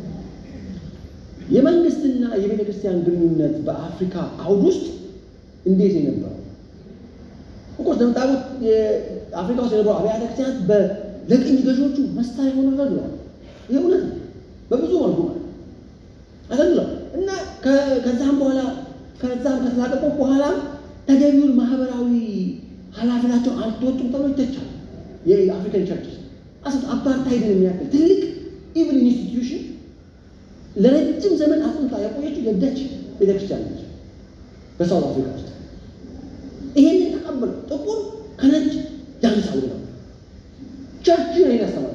የመንግስትና የቤተ ክርስቲያን ግንኙነት በአፍሪካ አውድ ውስጥ እንዴት ነው የነበረው? እኮ እንደምታውቁት የአፍሪካ ውስጥ የነበሩ አብያተ ክርስቲያናት ለቅኝ ገዢዎቹ መሳሪያ ሆኖ አገልግለዋል። ይህ እውነት ነው። በብዙ መልኩ ማለት አገልግለዋል እና ከዛም በኋላ ከዛም ከተላቀቁ በኋላ ተገቢውን ማህበራዊ ኃላፊነታቸውን አልተወጡም ተብሎ ይተቻል። የአፍሪካን ቸርችስ አስት አፓርታይድን የሚያክል ትልቅ ኢቭን ኢንስቲትዩሽን ለረጅም ዘመን አጥንታ ያቆየችው የደች ቤተክርስቲያን ነች በሳውት አፍሪካ ውስጥ። ይሄንን ተቀበሉ። ጥቁር ከነጭ ያንሳው ነው ቸርች ነው ያስተማራቸው።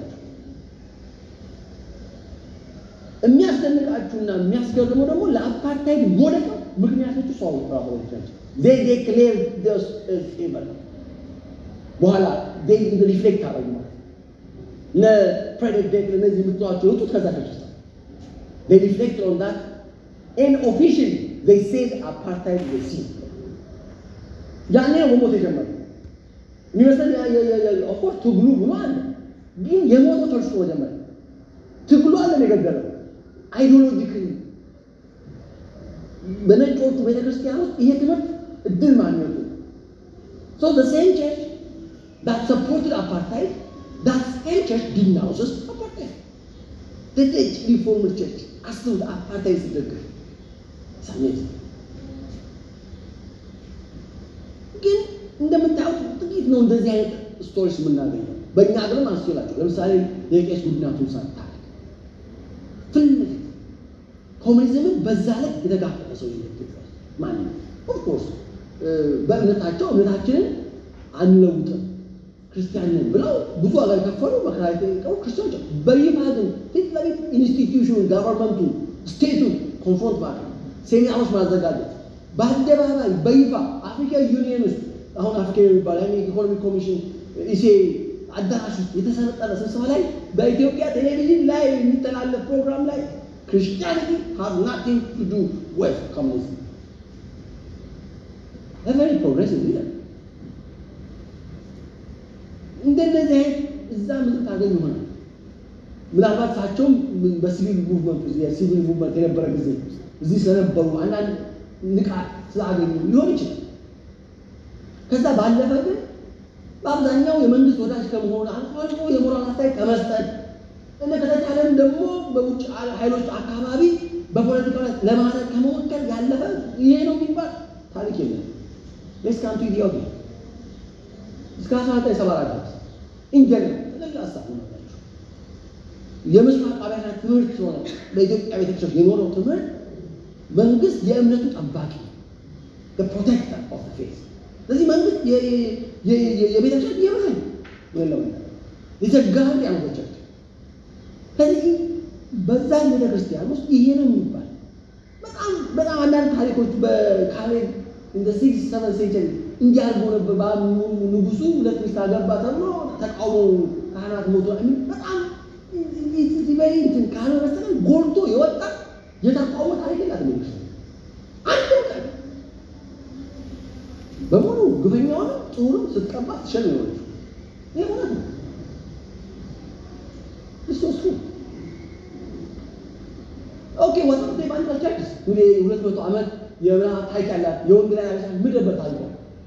የሚያስደንቃችሁና የሚያስገርመው ደግሞ ለአፓርታይድ ሞደቅ ምክንያቶቹ ሰው ራሱ ቸርች they declare this as evil በኋላ they ሪፍሌክት አደረጉ ማለት እነ ፍሬድሪክ ቤክል እነዚህ የምትሏቸው የወጡት ከዛ ቸርች ውስጥ they reflect on that and officially they said apartheid was sin ያኔ ነው መሞት የጀመረው የሚመስለን ኦፍኮርስ ትግሉ ብሎ አለ ግን የሞተው ቸርች ነው መጀመሪያ ትግሉ አለ የገደለው አይዲዮሎጂክሊ በነጮቹ ቤተክርስቲያን ውስጥ ይሄ ትምህርት እድል ማግኘቱ So the same church that supported apartheid, that same church denounces apartheid. The Dutch Reformed Church አስቡት አፓርታይድ ሲደግፍ ሳሜት ግን እንደምታዩት ጥቂት ነው እንደዚህ አይነት ስቶሪስ የምናገኘው። በእኛ ሀገርም አስላቸው ለምሳሌ የቄስ ጉድናቱን ሳት ታሪክ ፊት ለፊት ኮሚኒዝምን በዛ ላይ የተጋፈጠ ሰው ኢትዮጵያ ውስጥ ማን ነው? ኦፍኮርስ በእምነታቸው እምነታችንን አንለውጥም ክርስቲያንን ብለው ብዙ ዋጋ የከፈሉ መከራ የጠየቀው ክርስቲያኖች በይፋ ግን ፊት ለፊት ኢንስቲትዩሽኑ ጋቨርንመንቱ ስቴቱ ኮንፍሮንት ማድረግ ሴሚናሮች ማዘጋጀት በአደባባይ በይፋ አፍሪካ ዩኒየን ውስጥ አሁን አፍሪካ የሚባል ኢኮኖሚክ ኮሚሽን ኢሴ አዳራሽ ውስጥ የተሰነጠረ ስብሰባ ላይ በኢትዮጵያ ቴሌቪዥን ላይ የሚተላለፍ ፕሮግራም ላይ ክርስቲያኒቲ ሃዝ ናቲንግ ቱ ዱ ዊዝ ኮሚኒዝም ቨሪ ፕሮግሬሲቭ ሊደር እንደነዚህ አይነት እዛ ምንም ታገኝ ይሆናል። ምናልባት እሳቸውም በሲቪል ሙቭመንት የሲቪል ሙቭመንት የነበረ ጊዜ እዚህ ስለነበሩ አንዳንድ ንቃት ስላገኙ ሊሆን ይችላል። ከዛ ባለፈ ግን በአብዛኛው የመንግስት ወዳጅ ከመሆን አልፎ አልፎ የሞራል አስተያየት ከመስጠት እና ከተቻለም ደግሞ በውጭ ኃይሎች አካባቢ በፖለቲካ ላይ ለማድረግ ከመሞከር ያለፈ ይሄ ነው የሚባል ታሪክ የለም። ሌስ ካንቱ ኢትዮጵያ እስከ አስራ ዘጠኝ ሰባ አራት ድረስ ኢንጀነራል ጠቅላላ ሀሳብ ነው ያላቸው። የምስራቅ አብያተ ትምህርት ሆነ በኢትዮጵያ ቤተክርስቲያን የኖረው ትምህርት መንግስት የእምነቱ ጠባቂ ፕሮቴክተር ኦፍ ፌዝ ስለዚህ መንግስት የቤተክርስቲያን የበላይ የለው የተጋር ያኖቶቻቸው ከዚህ በዛ ቤተክርስቲያን ውስጥ ይሄ ነው የሚባል በጣም በጣም አንዳንድ ታሪኮች በካሌብ እንደ ሲክስ ሰቨን ሴንቸሪ እንዲያርጎ ነበር ንጉሱ ሁለት ሚስት አገባ ተብሎ ተቃውሞ ካህናት ሞቶ በጣም በይ እንትን ካልሆነ በስተቀር ጎልቶ የወጣ የተቃውሞ ታሪክ የላት መንግስት አንድም ቀን በሙሉ ግፈኛውን ጥሩንም ስትቀባ ትሸል የሆነች ይህ እውነት ነው። እሱ እሱ ኦኬ ወጣት ባንዳ ቸርችስ ሁለት መቶ ዓመት የብርሃን ታሪክ ያላት የወንጌላዊ ቤተክርስቲያን ምድረበት ታሪክ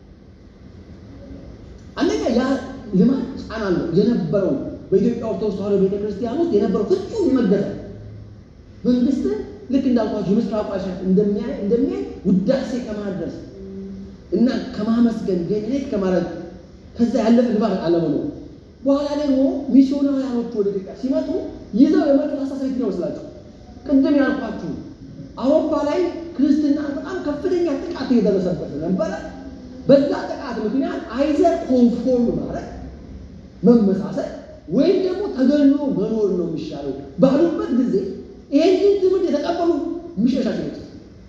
አንደኛ ያ ልማድ ጫና አለው የነበረው በኢትዮጵያ ኦርቶዶክስ ተዋሕዶ ቤተክርስቲያን ውስጥ የነበረው ፍጹም የመገዛት መንግስትን ልክ እንዳልኳቸው የምስራቁ አሻት እንደሚያይ እንደሚያይ ውዳሴ ከማድረስ እና ከማመስገን ጌትነት ከማድረግ ከዛ ያለፈ ልማድ አለመኖር በኋላ ደግሞ ሚስዮናውያኖቹ ወደ ኢትዮጵያ ሲመጡ ይዘው የመጡት አስተሳሰብ ነው ይመስላቸው። ቅድም ያልኳችሁ አውሮፓ ላይ ክርስትና በጣም ከፍተኛ ጥቃት እየደረሰበት ነበረ። በዛ ጥቃት ምክንያት አይዘር ኮንፎርም ማለት መመሳሰል ወይም ደግሞ ተገሎ መኖር ነው የሚሻለው ባሉበት ጊዜ ይህንን ትምህርት የተቀበሉ የሚሸሻቸው ነው።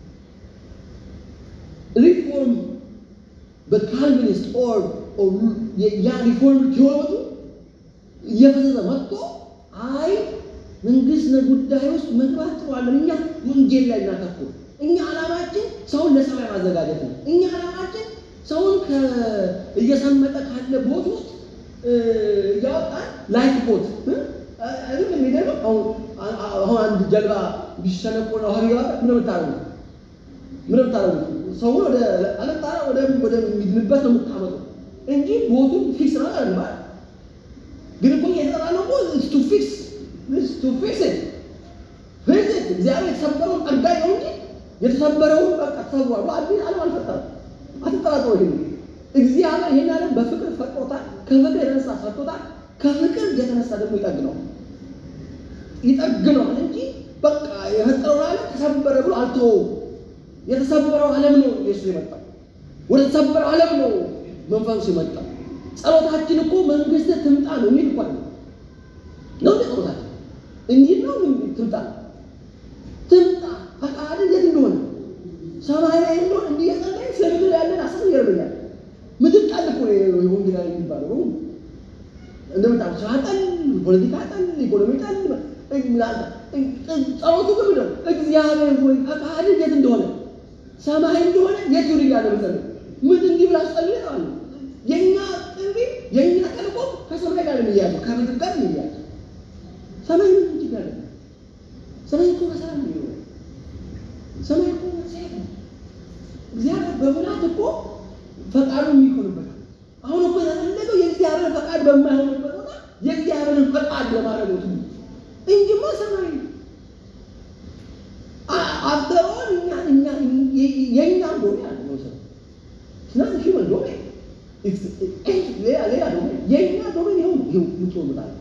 ሪፎርም በካልቪኒስት ኦር ያ ሪፎርም ቴዎሎጂ እየፈዘዘ መጥቶ አይ መንግስት ጉዳይ ውስጥ መግባት ጥሯለን፣ እኛ ወንጌል ላይ እናተኩር። እኛ ዓላማችን ሰውን ለሰማይ ማዘጋጀት ነው። እኛ ዓላማችን ሰውን እየሰመጠ ካለ ቦት ውስጥ እያወጣን ላይፍ ቦት አይደል የሚደረገው። አሁን አንድ ጀልባ ቢሸነቆር ውሃ ቢገባ ምን የምታደርጉ ምን የምታደርጉ ሰውን ወደ አለጣራ ወደ ወደሚድንበት ነው የምታመጡ እንጂ ቦቱን ፊክስ ነው አይደል? ግን እኮ እየተጠራ ነው እኮ ቱ ፊክስ ቱ ፊክስ ኢት ፊክስ ኢት እግዚአብሔር የተሰበረውን ጠጋኝ ነው እንጂ የተሰበረውን በቃ ተሰብሯል። አዲስ ዓለም አልፈጠረም። አትጠራጠሩ። ይሄ እግዚአብሔር ይህን ዓለም በፍቅር ፈጥሮታል። ከፍቅር የተነሳ ሰርቶታል። ከፍቅር የተነሳ ደግሞ ይጠግነዋል ይጠግነዋል እንጂ በቃ የፈጠረውን ዓለም ተሰበረ ብሎ አልተወውም። የተሰበረው ዓለም ነው ኢየሱስ የመጣው። ወደ ተሰበረው ዓለም ነው መንፈሱ የመጣው። ጸሎታችን እኮ መንግስት ትምጣ ነው የሚል እንኳን ነው ነው ጸሎታችን እንዲህ ነው ትምጣ ትምጣ ፈቃድ የት እንደሆነ ሰማይ ላይ እንደሆነ እንዲህ የጸለይ ስለ ምድር ያለን አስብ ይገርመኛል። ምድር ጣል እኮ ወንጌላዊ የሚባለው እንደምታ ስራ ጠል፣ ፖለቲካ ጠል፣ ኢኮኖሚ ጠል ጸሎቱ ግን ነው እግዚአብሔር ሆይ ፈቃድ የት እንደሆነ ሰማይ እንደሆነ የት ይሁን እያለ መጸለይ ምን እንዲህ ብላ ጸልይ አለ። የእኛ ጥሪ የእኛ ተልእኮ ከሰማይ ጋር የሚያያዘው ከምድር ጋር የሚያያዘው ሰማይ ምን እንጂ ያለ ሰማይ እኮ በሰላም ነው የሚሆነው። ሰማይ እኮ መጽሔት ነው። እግዚአብሔር በሙላት እኮ ፈቃዱ የሚሆንበት አሁን እኮ የተፈለገው የእግዚአብሔር ፈቃድ በማይሆንበት ቦታ የእግዚአብሔርን ፈቃድ ለማድረግ ነው እንጂማ ሰማይ አፍተሮን እኛ እኛ የእኛ እንደሆነ ያለ ነው ሰው ስናት ሺ እንደሆነ ሌላ ሌላ ዶሜ የእኛ ዶሜን ይኸው ይኸው ምትሆኑታል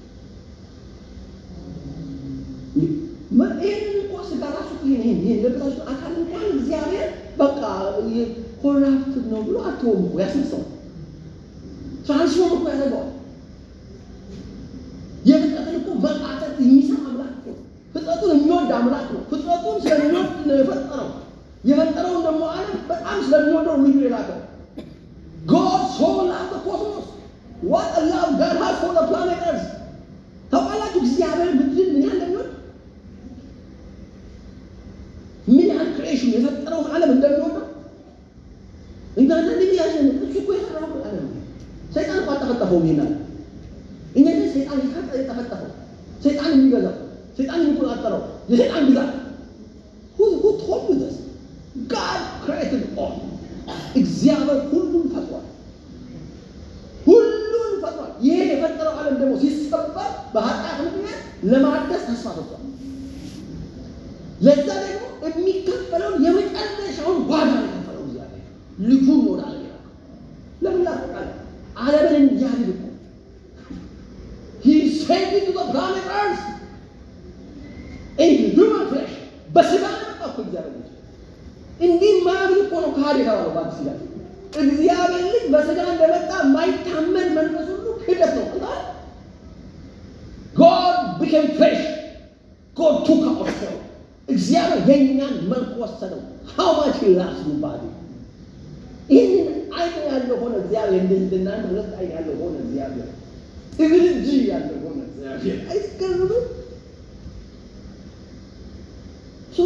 ይህንን እኮ ስጋ ራሱ ይሄን ይሄን ለብሳችሁ አካል እንኳን እግዚአብሔር በቃ ኮራፕት ነው ብሎ አትሆም እኮ ያስነሳው ትራንስፎርም እኮ ያደርገዋል። የፍጥረትን እኮ መቃተት የሚሰማ አምላክ እኮ ፍጥረቱን የሚወድ አምላክ ነው። ፍጥረቱን ስለሚወድ ነው የፈጠረው። የፈጠረውን ደግሞ ዓለም በጣም ስለሚወደው ልጁ የላከው God so loved the cosmos. What a love God has for the planet Earth. ታውቃላችሁ እግዚአብሔር ምድርን ምን ያህል እንደሚወድ ምን ያህል ክሬሽን የፈጠረውን ዓለም እንደሚወደው እኛ አንዳንድ ጊዜ ያሸን እሱ እኮ የሰራው ዓለም ነው። ሰይጣን እኮ አልጠፈጠፈውም ይሄን ዓለም እኛ ግን ሰይጣን ይፈጠ የጠፈጠፈው ሰይጣን የሚገዛው ሰይጣን የሚቆጣጠረው የሰይጣን ግዛት who who told you this God created all እግዚአብሔር ሁሉን ፈጥሯል። ሁሉን ፈጥሯል። ይሄ የፈጠረው ዓለም ደግሞ ሲሰበር በኃጢአት ምክንያት ለማደስ ተስፋ ሰጥቷል። ለዛ ደግሞ የሚከፈለውን የመጨረሻውን ዋጋ ነው የከፈለው እግዚአብሔር ልጁን ወደ ዓለም የላከው። ለምን ላፈቃለ ዓለምን እንዲያድን እኮ He sent it to the planet Earth in human flesh በስጋ ነው የመጣው እኮ እግዚአብሔር ልጅ እንዲህ ማያምን እኮ ነው ከሃዲ የተባለው በአዲስ ኪዳን። እግዚአብሔር ልጅ በስጋ እንደመጣ የማይታመን መንፈስ ሁሉ ክህደት ነው። God became flesh. God took our form. እግዚአብሔር የእኛን መልክ ወሰደው። how much he loves you body ይህንን አይን ያለው ሆነ እግዚአብሔር እንደ እንደናንተ ሁለት አይን ያለው ሆነ እግዚአብሔር እግር እጅ ያለው ሆነ እግዚአብሔር አይስገርምም? ሶ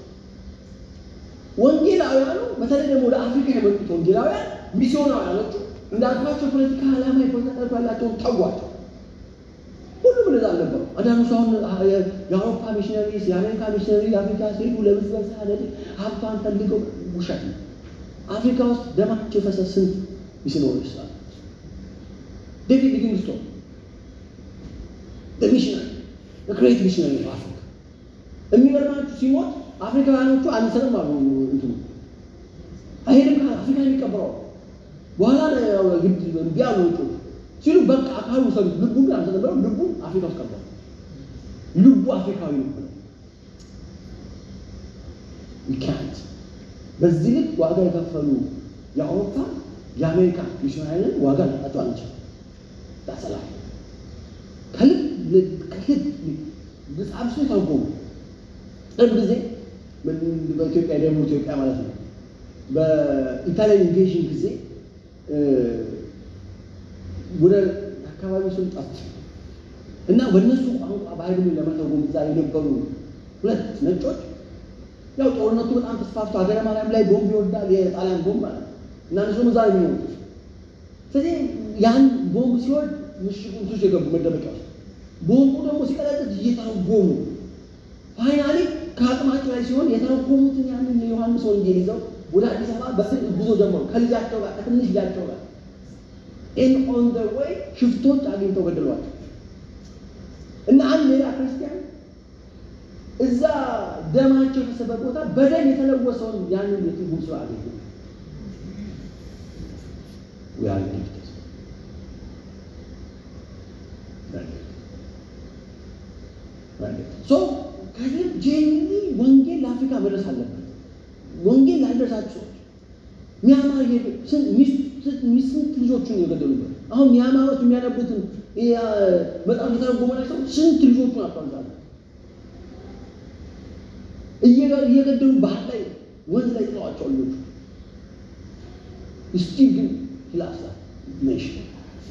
ወንጌላውያኑ በተለይ ደግሞ ወደ አፍሪካ የመጡት ወንጌላውያን ሚስዮናውያኖቹ እንዳልኳቸው ፖለቲካ ዓላማ የፖለቲካ ያላቸውን ተዋቸው። ሁሉም እንደዛ አልነበሩ። አንዳንዱ ሰው አሁን የአውሮፓ ሚሽነሪስ፣ የአሜሪካ ሚሽነሪ የአፍሪካ ሲሄዱ ለብዝበዛ ለድ ሀብቷን ፈልገው ውሸት ነው። አፍሪካ ውስጥ ደማቸው የፈሰሰ ስንት ሚስዮናሪዎች ስላሉ ዴቪድ ሊቪንግስቶን ሚሽነሪ ግሬት ሚሽነሪ ነው አፍሪካ የሚገርማችሁ ሲሞት አፍሪካውያኖቹ አንሰንም አሉ። እንትኑ አይሄድም አፍሪካ የሚቀበረው በኋላ ግድ እምቢ አሉ። ውጮቹ ሲሉ በቃ አካሉ ሰሉት። ልቡ ግን አልተነበረው። ልቡ አፍሪካ ውስጥ ቀርቷል። ልቡ አፍሪካዊ ነው። ይካንት በዚህ ልክ ዋጋ የከፈሉ የአውሮፓ የአሜሪካ ሚሽናሪያን ዋጋ ላጣቸው አንችል ዳሰላ ከልብ ከልብ መጽሐፍ ስ ተርጎሙ ቅርብ ጊዜ በኢትዮጵያ ደግሞ ኢትዮጵያ ማለት ነው በኢታሊያን ኢንቬዥን ጊዜ ወደ አካባቢ ስም ጠፍ እና በእነሱ ቋንቋ ባህሉን ለመተርጎም እዛ የነበሩ ሁለት ነጮች ያው ጦርነቱ በጣም ተስፋፍቶ ሀገረ ማርያም ላይ ቦምብ ይወርዳል፣ የጣሊያን ቦምብ ማለት ነው እና እነሱም እዛ ነው የሚኖሩት። ስለዚህ ያን ቦምብ ሲወርድ ምሽጉን ሱስ የገቡ መደበቂያ ውስጥ ቦምቡ ደግሞ ሲቀለጥት እየተረጎሙ ፋይናሊ ከአቅማቸው ላይ ሲሆን የተረጎሙትን ያንን የዮሐንስ ወንጌል ይዘው ወደ አዲስ አበባ በስልክ ጉዞ ጀመሩ። ከልጃቸው ጋር ከትንሽ ልጃቸው ጋር ኢን ኦን ደ ዌይ ሽፍቶች አግኝተው ገደሏቸው እና አንድ ሌላ ክርስቲያን እዛ ደማቸው የፈሰሰበት ቦታ በደም የተለወሰውን ያንን የትርጉም ስራ አገኙ። ያን ጊፍት ሶ ከዚህ ጄኒ ወንጌል ለአፍሪካ መድረስ አለበት። ወንጌል ላልደረሳችሁ ሰዎች ሚያማር ስንት ልጆቹን የገደሉበት አሁን ሚያማሮች የሚያነቡትን መጽሐፍ የተረጎመላቸው ስንት ልጆቹን አቷዛለ እየገደሉ ባህር ላይ ወንዝ ላይ ጥለዋቸው ልጆቹ እስቲ ግን ሂላሳ ኔሽን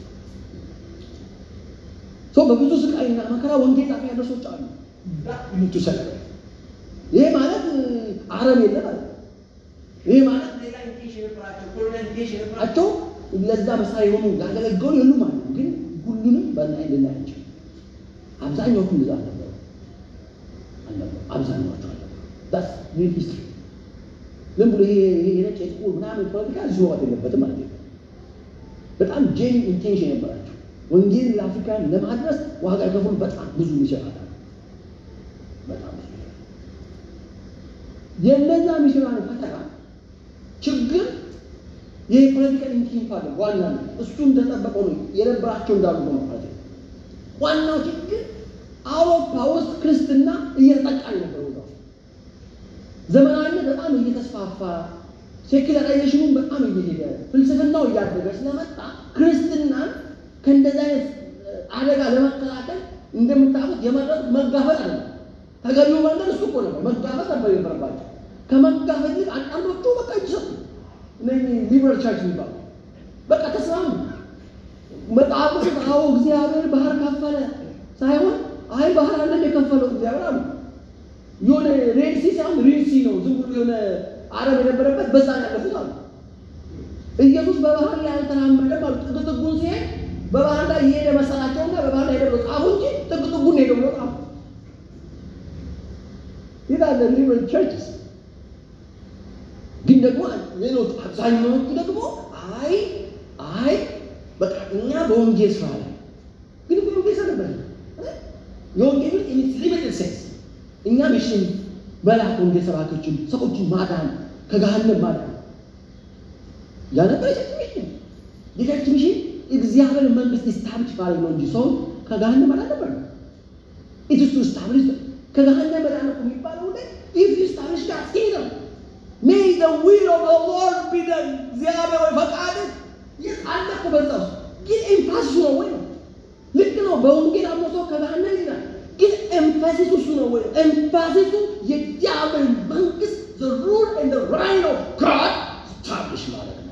በብዙ ስቃይና መከራ ወንጌል ጣፊ ያደርሶች አሉ ምቱ ሰለበ ይሄ ማለት አረም የለ ማለት ይሄ ማለት ሌላ ኢንቴንሽን የነበራቸው ኮሎኒያል ኢንቴንሽን የነበራቸው ለዛ መሳሪያ የሆኑ ያገለገሉ የሉ ማለት ነው። ግን ሁሉንም በላይ ልናያቸው አብዛኛዎቹ እንደዛ አልነበሩ አልነበሩ አብዛኛዎቹ አልነበሩ ዳስ ሪል ሂስትሪ ዝም ብሎ ይሄ ይሄ ነጭ የጥቁር ምናምን ፖለቲካ እዚህ መዋጥ የለበትም ማለት ነው። በጣም ጄኒ ኢንቴንሽን የነበራቸው ወንጌል ለአፍሪካን ለማድረስ ዋጋ የከፈሉ በጣም ብዙ ይሸራታል። በጣም ብዙ የእነዛ ሚሽናሪ ፈተና ችግር የፖለቲካል ኢንቲንክ አለ። ዋና እሱ እንደጠበቀው ነው የነበራቸው እንዳሉ ሆነ ማለት ነው። ዋናው ችግር አውሮፓ ውስጥ ክርስትና እየተጠቃ ነበር። ዘመናዊነት በጣም እየተስፋፋ ሴኩላራይዜሽኑን በጣም እየሄደ ፍልስፍናው እያደገ ስለመጣ ክርስትናን ከእንደዚህ አይነት አደጋ ለመከላከል እንደምታውቁት የመረጡት መጋፈጥ አለ። ተገቢው መንገድ እሱ እኮ ነበር፣ መጋፈጥ ነበር የነበረባቸው። ከመጋፈጥ ይልቅ አንዳንዶቹ በቃ እጅ ሰጡ። እነዚህ ሊበራል ቻርች የሚባሉ በቃ ተስማሙ። መጽሐፍ ቅዱስ አዎ እግዚአብሔር ባህር ከፈለ ሳይሆን አይ ባህር አለን የከፈለው እግዚአብሔር አሉ። የሆነ ሬድ ሲ ሳይሆን ሪድ ሲ ነው። ዝም ብሎ የሆነ አረብ የነበረበት በዛ ያለፉት አሉ። ኢየሱስ በባህር ላይ አልተራመደም አሉ። ጥግ ጥጉን ሲሄድ በባህር ላይ እየሄደ መሰላቸውና በባህር ላይ ሄደ ብሎ ጻፉ እንጂ ጥግ ጥጉን ሄደ ብሎ ጻፉ። ይላል ሊበራል ቸርችስ ግን ደግሞ ሌሎች አብዛኛዎቹ ደግሞ አይ አይ በቃ እኛ በወንጌል ስራ ላይ ግን በወንጌል ስራ ነበር የወንጌል ሊሚትድ ሴንስ እኛ ሚሽን መላክ ወንጌል ሰባኪዎችን ሰዎችን ማዳን ከገሃነም ማዳን ያነበር የቸርች ሚሽን የቸርች ሚሽን እግዚአብሔር መንግስት ስታብሊሽ ማድረግ ነው እንጂ ሰውን ከገሃነም ማዳን ነበር ኢትስ ቱ ስታብሊሽ ከገሃነም ማዳን ነው የሚባለው ላይ ኢፍ ዩ ስታብሊሽ ጋር ኪንግደም ሜይ ዘ ዊል ኦፍ ዘ ሎርድ ቢ ደን እግዚአብሔር ወይ ፈቃድ ይህ አለ እኮ በዛ ውስጥ ግን ኤምፋሲሱ ነው ወይ ነው ልክ ነው በወንጌል አምኖ ሰው ከገሃነም ይላል ግን ኤምፋሲሱ እሱ ነው ወይ ኤምፋሲሱ የእግዚአብሔር መንግስት ዘ ሩል ኤንድ ዘ ራይን ኦፍ ጋድ ስታብሊሽ ማለት ነው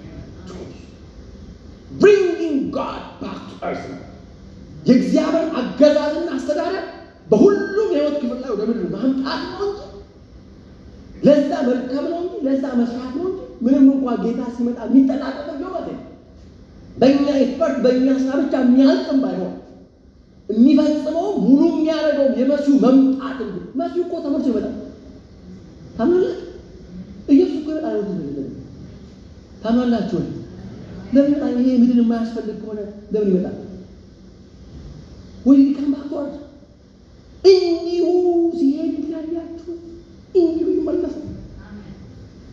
ብሪንጊንግ ጋድ ባክ ቱ እርዝ ነው የእግዚአብሔር አገዛዝና አስተዳደር በሁሉም የህይወት ክፍል ላይ ወደ ምድር ማምጣት ነው እንጂ ለዛ መርከብ ነው እንጂ ለዛ መስራት ነው እንጂ ምንም እንኳን ጌታ ሲመጣ የሚጠናቀቅ ነው ማለት ነው። በእኛ ኤክስፐርት በእኛ ስራ ብቻ የሚያልቅም ባይሆን የሚፈጽመው ሙሉ የሚያደርገው የመሲሁ መምጣት እንጂ መሲሁ እኮ ተመልሶ ይመጣል። ታምናላችሁ? ኢየሱስ እኮ ይመጣል። ነው ታምናላችሁ? ለምን ይመጣል? ይሄ ምድር የማያስፈልግ ከሆነ ለምን ይመጣል? ወይ ሊቀም ባክዋርድ እንዲሁ ሲሄድ ያያችሁ እንዲሁ ይመለሳል።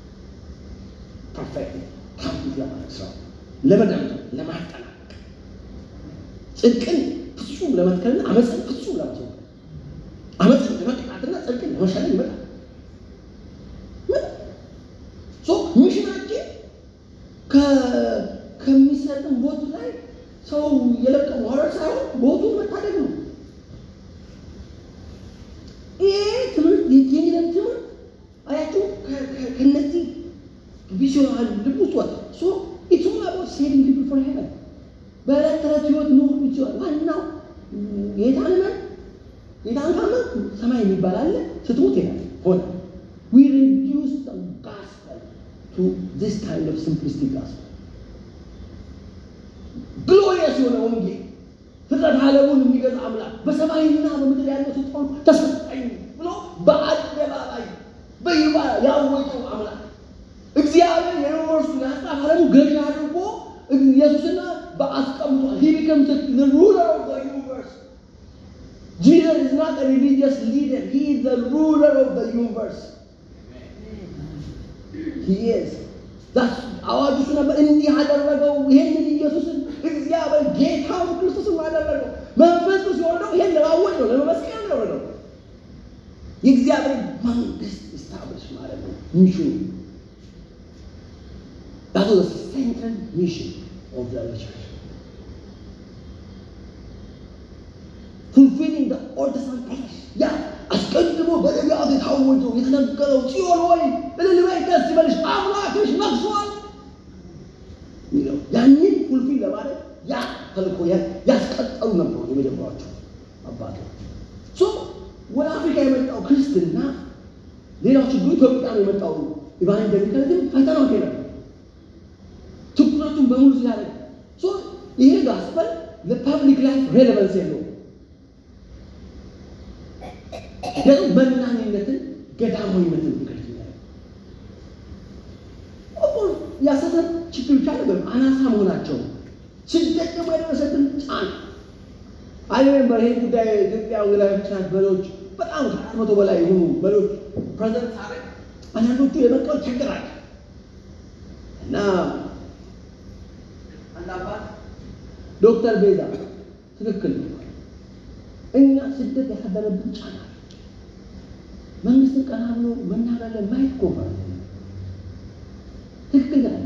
ፐርፌክት ካምፕሊት ለማድረግ ስራው ለመደምደም ለማጠናቀቅ ጽድቅን ፍጹም ለመትከልና አመፅን ፍጹም ለማስወገድ አመፅን ለመቅጣትና ጽድቅን ለመሻለን ይመጣል። ሶ ሚሽናችን ከ- ከሚሰጥን ቦት ላይ ሰው የለቀሙ ማውረድ ሳይሆን ቦቱን መታደግ ነው። ይሄ ትምህርት የቴሌቪዥን ትምህርት አያችሁ ከ- ከ- ከነዚህ ቪዥዋል ልብ ውስጥ ወጣ። ሶ ኢትስ ኦል አባውት ሴቪንግ ፒፕል ፎር ሄቨን በዕለት ተዕለት ህይወት ኑሩ ይችላል። ዋናው ጌታን እመን ጌታን ካመን ሰማይ የሚባል አለ። ስትሞት ይላል ሆነ we reduce the gospel to this kind of simplistic gospel ግሎሪየስ የሆነ ወንጌል ፍጥረት ዓለሙን የሚገዛ አምላክ በሰማይና በምድር ያለው ስልጣን ተሰጠኝ ብሎ በአደባባይ በይፋ ያወጀው አምላክ እግዚአብሔር የዩኒቨርሱ የሀሳብ ዓለሙ ገዢ አድርጎ ኢየሱስና በአስቀምጧል። he becomes the, the ruler of the universe. Jesus is not a religious leader. He is the ruler of the universe. He is. That's አዋጁ እሱ ነበር። እንዲህ አደረገው። ይሄንን ኢየሱስን እግዚአብሔር ጌታውን ክርስቶስን አደረገው። መንፈስ ቅዱስ የወረደው ይሄን ለማወጅ ነው፣ ለመመስከር ነው የወረደው። የእግዚአብሔር መንግስት ስታብሊሽ ማለት ነው ሚሽኑ That was the central mission of the early church. Fulfilling the Old Testament prophecy. ያ አስቀድሞ በነቢያት የታወጀው የተነገረው ጽዮን ወይ እልል በይ ደስ ይበልሽ አምላክሽ ነግሷል የሚለው ያንን ፉልፊል ለማድረግ ያ ተልእኮ ያ- ያስቀጠሉ ነበሩ የመጀመሪያዎቹ አባቶች። ሶ ወደ አፍሪካ የመጣው ክርስትና ሌላው ችግሩ ኢትዮጵያ ነው የመጣው ኢቫንጀሊካሊዝም ፈተናው ይሄ ነበር። ትኩረቱን በሙሉ ስላደረገ ሶ ይሄ ጋስፐል ለፐብሊክ ላይፍ ሬሌቫንስ የለውም። ደግሞ መናኝነትን ገዳማዊነትን ይገልጽ ኦፍኮርስ የአስተሳሰብ ችግር ብቻ አይደለም፣ አናሳ መሆናቸው ስደት ደግሞ የደረሰብን ጫና አይ ሪሜምበር ይሄን ጉዳይ ኢትዮጵያ ወንጌላዊ ቤተክርስቲያን መሪዎች በጣም ከአራት መቶ በላይ የሆኑ መሪዎች ፕሬዘንት ሳደርግ አንዳንዶቹ የመቀበል ችግር አለ እና አንድ አባት ዶክተር ቤዛ ትክክል ነው። እኛ ስደት ያሳደረብን ጫና አለ። መንግስትን ቀና ብሎ መናገር ላይ ማየት እኮ ማለት ነው። ትክክል አለ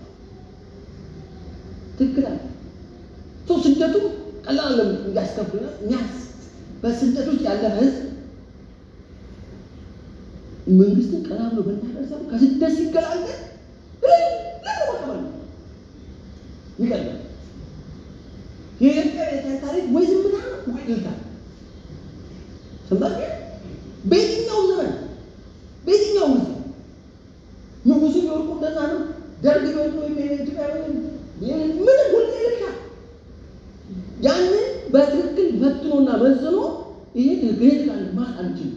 ትክክል አለ። ሰው ስደቱ ቀላል ለም እንዲያስከፍልና እኛ በስደት ውስጥ ያለ ህዝብ መንግስትን ቀና ብሎ መናገር ሳይሆን ከስደት ሲገላገል ለመቀበል ነው ይቀርባል። የኢትዮጵያ ቤተክርስቲያን ታሪክ ወይ ዝምታ ነው ወይ እልልታ ነው። ሰምታችሁ? በየትኛው ዘመን በየትኛው ጊዜ ንጉሱ ቢወድቁ እንደዛ ነው። ደርግ ቢወድቁ ወይም የኢትዮጵያ ምንም ሁሌ ይልሻል። ያንን በትክክል ፈትኖና መዝኖ ይሄ ትክክል ይሄ ትክክል ማለት አንችልም።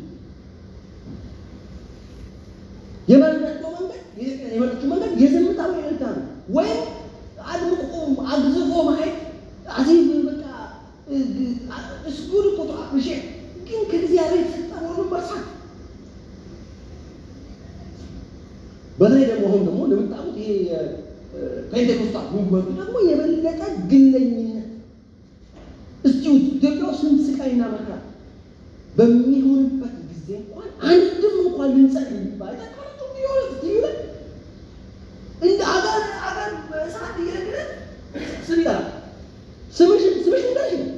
የመረጠው መንገድ የኢትዮጵያ የመረጠችው መንገድ የዝምታ ወይ እልልታ ነው። ወይም አድምቆ አግዝፎ ማየት አዚም በቃ እስጉድ እኮ አፕሪሼ ግን ከእግዚአብሔር የተሰጠ መሆኑን መርሳት። በተለይ ደግሞ አሁን ደግሞ እንደምታውቁት ይሄ ፔንቴኮስታል ሙቭመንቱ ደግሞ የበለጠ ግለኝነት እስቲ ኢትዮጵያ ውስጥ ስንት ስቃይና መከራ በሚሆንበት ጊዜ እንኳን አንድም እንኳን ልንጸል የሚባል ተቃርቶ ቢሆን ቢሆን እንደ አገር አገር በእሳት እየነገረ ስም ይጠራል። ስምሽ ስምሽ እንዳልሽ ነው።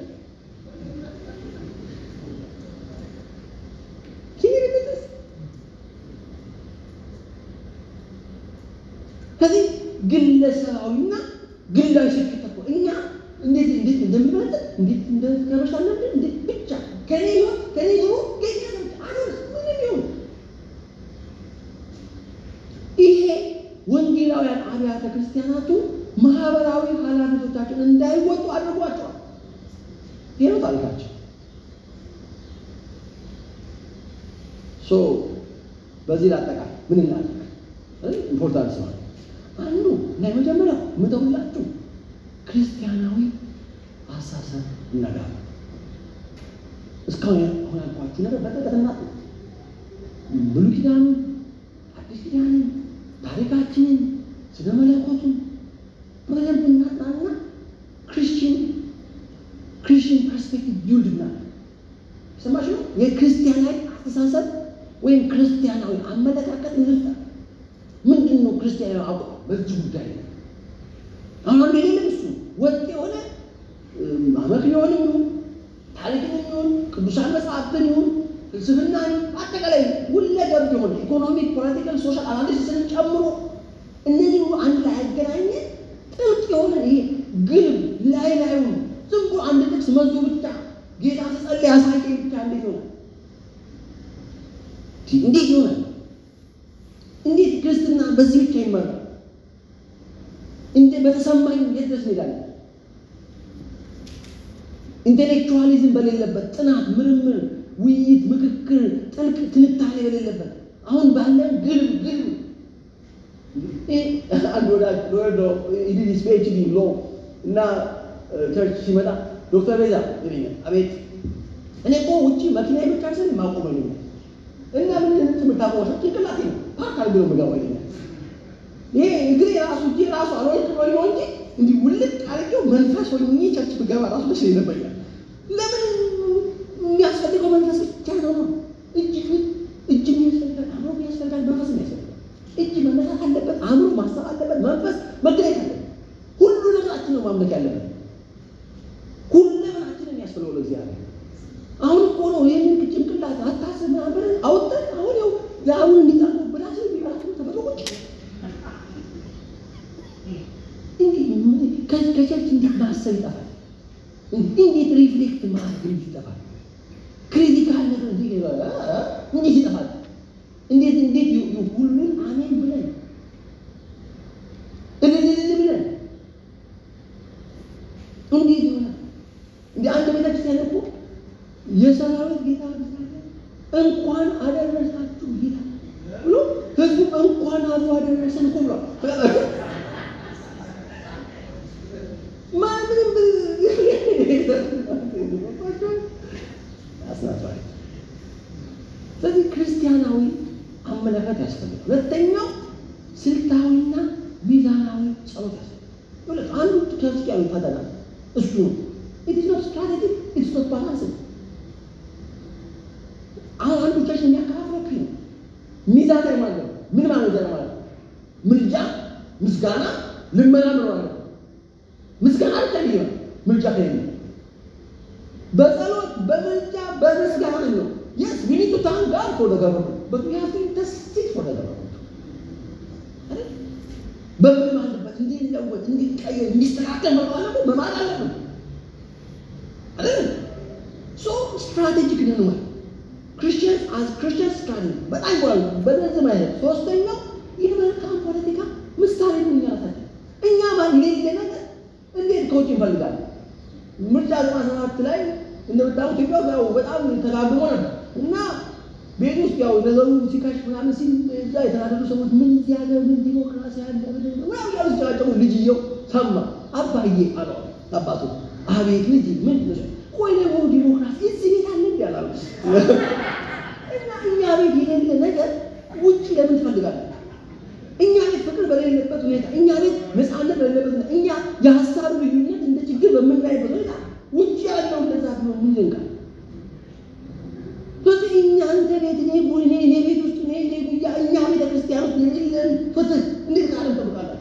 ከዚህ ግለሰባዊና ግላዊ ስኬት እኮ እኛ እንዴት እንዴት እንደምንመጥ እንዴት እንደተበሻለን እንዴት ብቻ ከኔ ህይወት ከኔ ኑሮ ገኛ አሁን ምንም ይሁን ይሄ ወንጌላውያን አብያተ ክርስቲያናቱ ማህበራዊ ኃላፊነቶቻቸውን እንዳይወጡ አድርጓቸዋል። ይሄ ነው ታሪካቸው። ሶ በዚህ ላጠቃል ምን እናድርግ? ኢምፖርታንት ስማ አንዱ እና የመጀመሪያው ምተውላችሁ ክርስቲያናዊ አሳሰብ እነጋር እስካሁን አሁን ያልኳችሁ ነገር በጥልቀት እናት ብሉይ ኪዳኑ አዲስ ኪዳንን ታሪካችንን ስለ መለኮቱን በደንብ እናጥናና ክርስቲያን ፐርስፔክቲቭ ቢውልድ ምናምን ሰማሽ ነው የክርስቲያናዊ አስተሳሰብ ወይም ክርስቲያናዊ አመለካከት እንፍጠር። ምንድን ነው ክርስቲያናዊ አቋም በዚህ ጉዳይ ላይ? አሁን አንዱ የሌለም እሱ ወጥ የሆነ አመክንዮንም ይሁን ታሪክን ይሁን ቅዱሳን መጽሐፍትን ይሁን ፍልስፍናን አጠቃላይ ሁለገብ የሆነ ኢኮኖሚክ፣ ፖለቲካል፣ ሶሻል አናሊሲስን ጨምሮ እነዚህ ሁሉ አንድ ላይ ያገናኘ ጥልቅ የሆነ ይሄ ግልብ ላይ ላዩን ዝም ብሎ አንድ ጥቅስ መዞ ብቻ ጌታ ተጸልይ ያሳየኝ ብቻ እንዴት ይሆናል? እንዴት ይሆናል? እንዴት ክርስትና በዚህ ብቻ ይመራል? እንደ በተሰማኝ የት ድረስ እንሄዳለን? ኢንቴሌክቹዋሊዝም በሌለበት ጥናት፣ ምርምር፣ ውይይት፣ ምክክር፣ ጥልቅ ትንታኔ በሌለበት አሁን ባለን ግልብ ግልብ አንድ ወዳጅ ሎየር ነው ኢዲዲስ ፒኤችዲ ሎ እና ቸርች ሲመጣ ዶክተር ቤዛ ይለኛል። አቤት እኔ እኮ ውጭ መኪና ብቻ ስል ማቆመ ይለኛል እና ምን የምታቆመ ሰው ጭንቅላቴ ነው ፓርክ አድርጎ ነው የምገባው ይለኛል። ይሄ እግሬ ራሱ እጄ ራሱ አልወልቅ ብሎ ነው እንጂ እንዲህ ውልቅ አድርጌው መንፈስ ሆኜ ቸርች ብገባ ራሱ ደስ ይነበኛል። ለምን የሚያስፈልገው መንፈስ ብቻ ነው ነው እጅ እጅ የሚያስፈልጋል፣ አእምሮ የሚያስፈልጋል፣ መንፈስ የሚያስፈልጋል። እጅ መነሳት አለበት፣ አእምሮ ማሰብ አለበት፣ መንፈስ መገኘት አለበት። ሁሉ ነገራችን ነው ማምለክ ያለበት። ሁሉ ነገራችን የሚያስፈልገው ለእግዚአብሔር። አሁን እኮ ነው ይህንን ጭንቅላት አታስብ ምናምን ብለን አውጥተን አሁን ያው ለአሁን እንዲጠርጉ ብላስ ቢራሱ ተፈጥሮች ከቸርች እንዴት ማሰብ ይጠፋል? እንዴት ሪፍሌክት ማድረግ ይጠፋል? ክሪቲካል ነገር እንዴት ይጠፋል? እንዴት እንዴት ሁሉን አሜን ብለን እልልል ብለን እንዴት ይሆናል? እንደ አንድ ቤተክርስቲያን እኮ የሰራዊት ጌታ እንኳን አደረሳችሁ ጌታ ብሎ ህዝቡ እንኳን አብሮ አደረሰን እኮ ብሏል። ማንም አስናፋሪ። ስለዚህ ክርስቲያናዊ አመለካከት ያስፈልጋል። ሁለተኛው ስልታዊና ሚዛናዊ ጸሎት ያስፈልጋል። አንዱ ክርስቲያዊ ፈተና እሱ ነው። ኢትስ ኖት ስትራቴጂ ኢትስ ኖት ባላንስ። አሁን አንዱ ቸርች የሚያከፋፍለው ነው ሚዛናዊ ማለት ነው። ምን ማለት ነው? ማለት ምልጃ፣ ምስጋና፣ ልመና ምን ማለት ነው? ምስጋና አልተለየ ምልጃ ከሌለ በጸሎት በምልጃ በምስጋና ነው። የስ ዊ ኒድ ቱ ታንክ ጋድ ፎር ዘ ገቨርንመንት በት ዊ ሃቭ ቱ ኢንተርሲድ ፎር ዘ ገቨርንመንት በምን አለበት እንዲለወጥ እንዲቀየር እንዲስተካከል መባለቁ መማር አለብን አይደል? ሶ ስትራቴጂክ ነን ማለት ክርስቲያንስ አዝ ክርስቲያን ስትራቴጂ በጣም ይባላሉ። በነዚህ ማለት ሶስተኛው የመልካም ፖለቲካ ምሳሌ ነው። እኛ ራሳችን እኛ ማን የሌለ ነገር እንዴት ከውጭ እንፈልጋለን? ምርጫ ዘጠና ሰባት ላይ እንደምታውቁት ኢትዮጵያ ያው በጣም ተጋግሞ ነበር እና ቤት ውስጥ ያው ነገሩ ሲከሽፍ ምናምን ሲል እዛ የተናደዱ ሰዎች ምን እዚህ ሀገር ምን ዲሞክራሲ አለ ምናምን ያሉ ሲጨቃጨቁ ልጅየው ሰማ። አባዬ አለ አባቱ። አቤት ልጅ ምን ቆይ ደግሞ ዲሞክራሲ እዚህ ቤት አለ እንዲ ያላሉ እና እኛ ቤት የሌለ ነገር ውጭ ለምን ትፈልጋለን? እኛ ቤት ፍቅር በሌለበት ሁኔታ፣ እኛ ቤት ነፃነት በሌለበት ሁኔታ፣ እኛ የሀሳብ ልዩነት እንደ ችግር በምናይበት ሁኔታ ውጭ ያለው እንደዛ ብሎ ምን ይንቃል? ስለዚህ እኛ አንተ ቤት እኔ ጉ- እኔ እኔ ቤት ውስጥ እኔ እኔ ጉያ እኛ ቤተ ክርስቲያን ውስጥ የሌለን ፍትህ እንዴት ካለም ጠብቃላችሁ?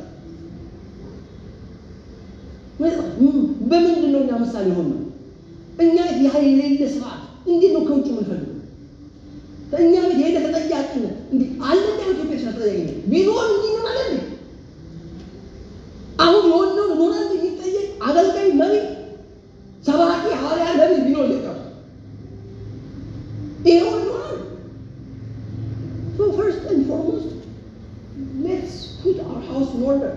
በምንድን ነው እኛ ምሳሌ ሆን ነው? እኛ ቤት ያ የሌለ ስርዓት እንዴት ነው ከውጭ የምንፈልገው? እኛ ቤት የሌለ ተጠያቂነት እንዴ አለ እንደ ኢትዮጵያ ስራ ተጠያቂነት ቢኖር እንዲህ ነው ማለት ነው። አሁን የሆነውን ሆነ እንጂ የሚጠየቅ አገልጋይ መሪ፣ ሰባኪ፣ ሐዋርያ፣ ነቢይ ቢኖር ኢትዮጵያ ውስጥ ይሄ ሁሉ ይሆናል። So first and foremost, let's put our house in order.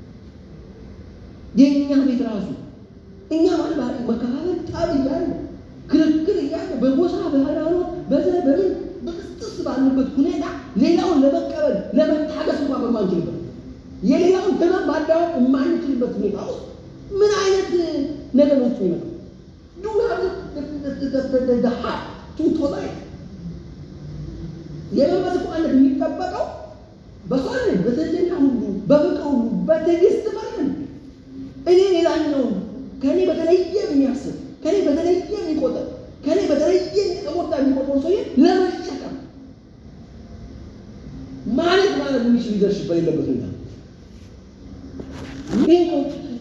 የእኛ ቤት ራሱ እኛ ማለት ባሪ መከፋፈል ጠብ እያለ ክርክር እያለ በጎሳ በሃይማኖት በዘር በምን በቅስጥስ ባሉበት ሁኔታ ሌላውን ለመቀበል ለመታገስ እንኳን በማንችልበት የሌላውን ህመም ማዳወቅ የማንችልበት ሁኔታ ውስጥ ምን አይነት ነገሮች ነው ይመጣው? ዱ ሀ ቱቶ ላይ የመንፈስ ቋነት የሚጠበቀው በሷል በትህትና ሁሉ በፍቅር ሁሉ በትዕግስት ማለት እኔ ሌላኛው ከእኔ በተለየ የሚያስብ ከእኔ በተለየ ማድረግ የሚችል ሊደርሽፕ በሌለበት ሁኔታ ይሄ ነው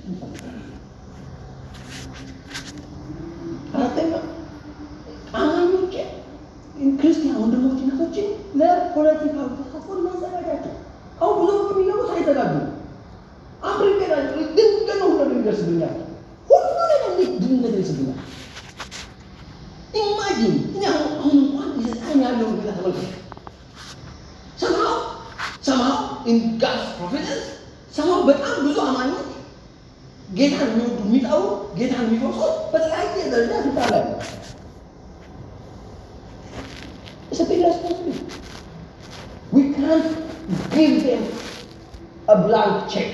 አራተኛ አማኞች ክርስቲያን ወንድሞች እናቶች ለፖለቲካ ተሳትፎ ማዘጋጃቸው አሁን ብዙ የሚለው ሳይዘጋጁ አፍሪካ ድንገት ነው ሁሉ ይደርስብኛል ሁሉ ነገር እንዴት ድንገት ይደርስብኛል ኢማጂን እኔ አሁን አሁን እንኳን የሰጣኝ ያለውን ጌታ ተመልከት ሰማው ሰማው ኢን ጋድስ ፕሮቪደንስ ሰማው በጣም ብዙ አማኞች ጌታን የሚወዱ የሚጠሩ ጌታን የሚፈሱ በተለያየ ደረጃ ስልጣን ላይ ነው። It's a big responsibility. We can't give them a blank check.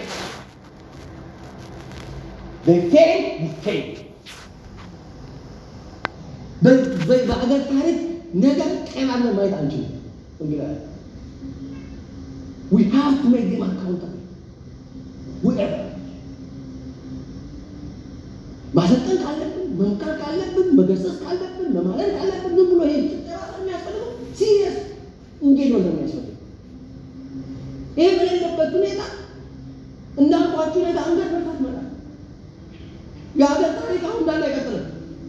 They fail, we fail. በአገር ታሪክ ነገር ጤናን ማየት አንችልም። እንግዲህ we have to make them accountable. Whoever. ማሰልጠን ካለብን መምከር ካለብን መገሰጽ ካለብን መማለል ካለብን ዝም ብሎ ይሄ የሚያስፈልገው ሲሪየስ እንጌጅ ነው የሚያስፈልገው። ይሄ በሌለበት ሁኔታ እንዳልኳችሁ ነገ አንገት መርፋት መጣል የሀገር ታሪክ አሁን እንዳለ አይቀጥልም።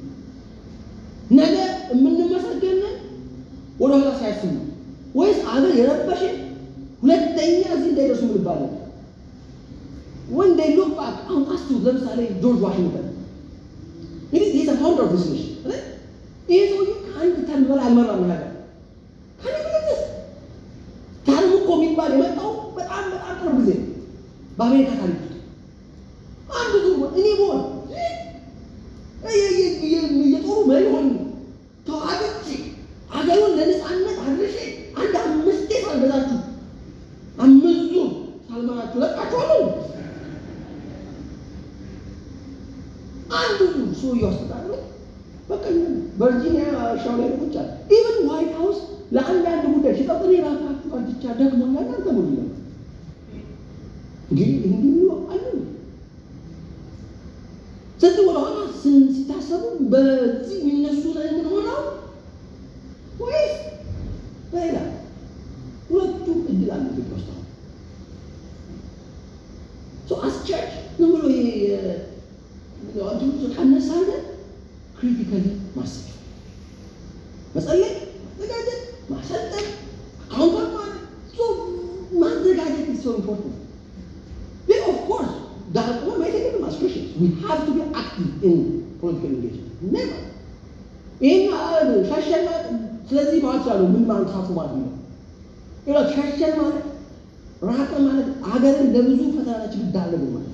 ነገ የምንመሰገንን ወደ ኋላ ሳያስቡ ነው ወይስ አገር የረበሽን ሁለተኛ እዚህ እንዳይደርሱ ምንባለን ወን ዴይ ሉክ ባክ አሁን አስቡ ለምሳሌ ጆርጅ ዋሽንግተን እንግዲህ ይህ ፋውንደር ኦፍ ዲስ ኔሽን ይህ ሰውዬ ከአንድ ተርም በላይ አልመራም ነገር ከንግልት ተርም እኮ የሚባል የመጣው በጣም በጣም ቅርብ ጊዜ ነው በአሜሪካ ታሪክ ውስጥ አንድ ዙር እኔ በሆን የጦሩ መሪ ሆን ተዋግቼ አገሩን ለነፃነት አድርሼ አንድ አምስቴ ሳልገዛችሁ አምስት ዙር ሳልመራችሁ ለቃችኋለሁ። አንዱ ዙር ሰውዬው አስተዳደሩ በቃ ቨርጂኒያ እርሻው ላይ ቁጭ አለ። ኢቨን ዋይት ሀውስ ለአንዳንድ ጉዳይ ሲጠጥር የራሳችሁ ቀርትቻ ደክሞኛል እናንተ ሙሉ ነው እንግዲህ እንዲህ አለ ስለዚህ ወደኋላ ሲታሰቡ በዚህ የሚነሱ ምን ሆነው ወይስ በሌላ ሁለቱም እድል አለ ኢትዮጵያ ውስጥ አሁን ሶ አስ ቸርች ዝም ብሎ ይሄ ቀነሳለ ክሪቲካሊ ማሰብ መጸለይ ማዘጋጀት ማሰልጠን አካውንት ማለት ማዘጋጀት is so important then of course that one might take it as Christians we have to be active in political engagement never ይህን ሸሸን ማለት ስለዚህ ማለት ይችላሉ ምን ማለት ተሳትፎ ማለት ነው ይላ ሸሸን ማለት ራቀ ማለት አገርን ለብዙ ፈተና ችግር ዳረግን ማለት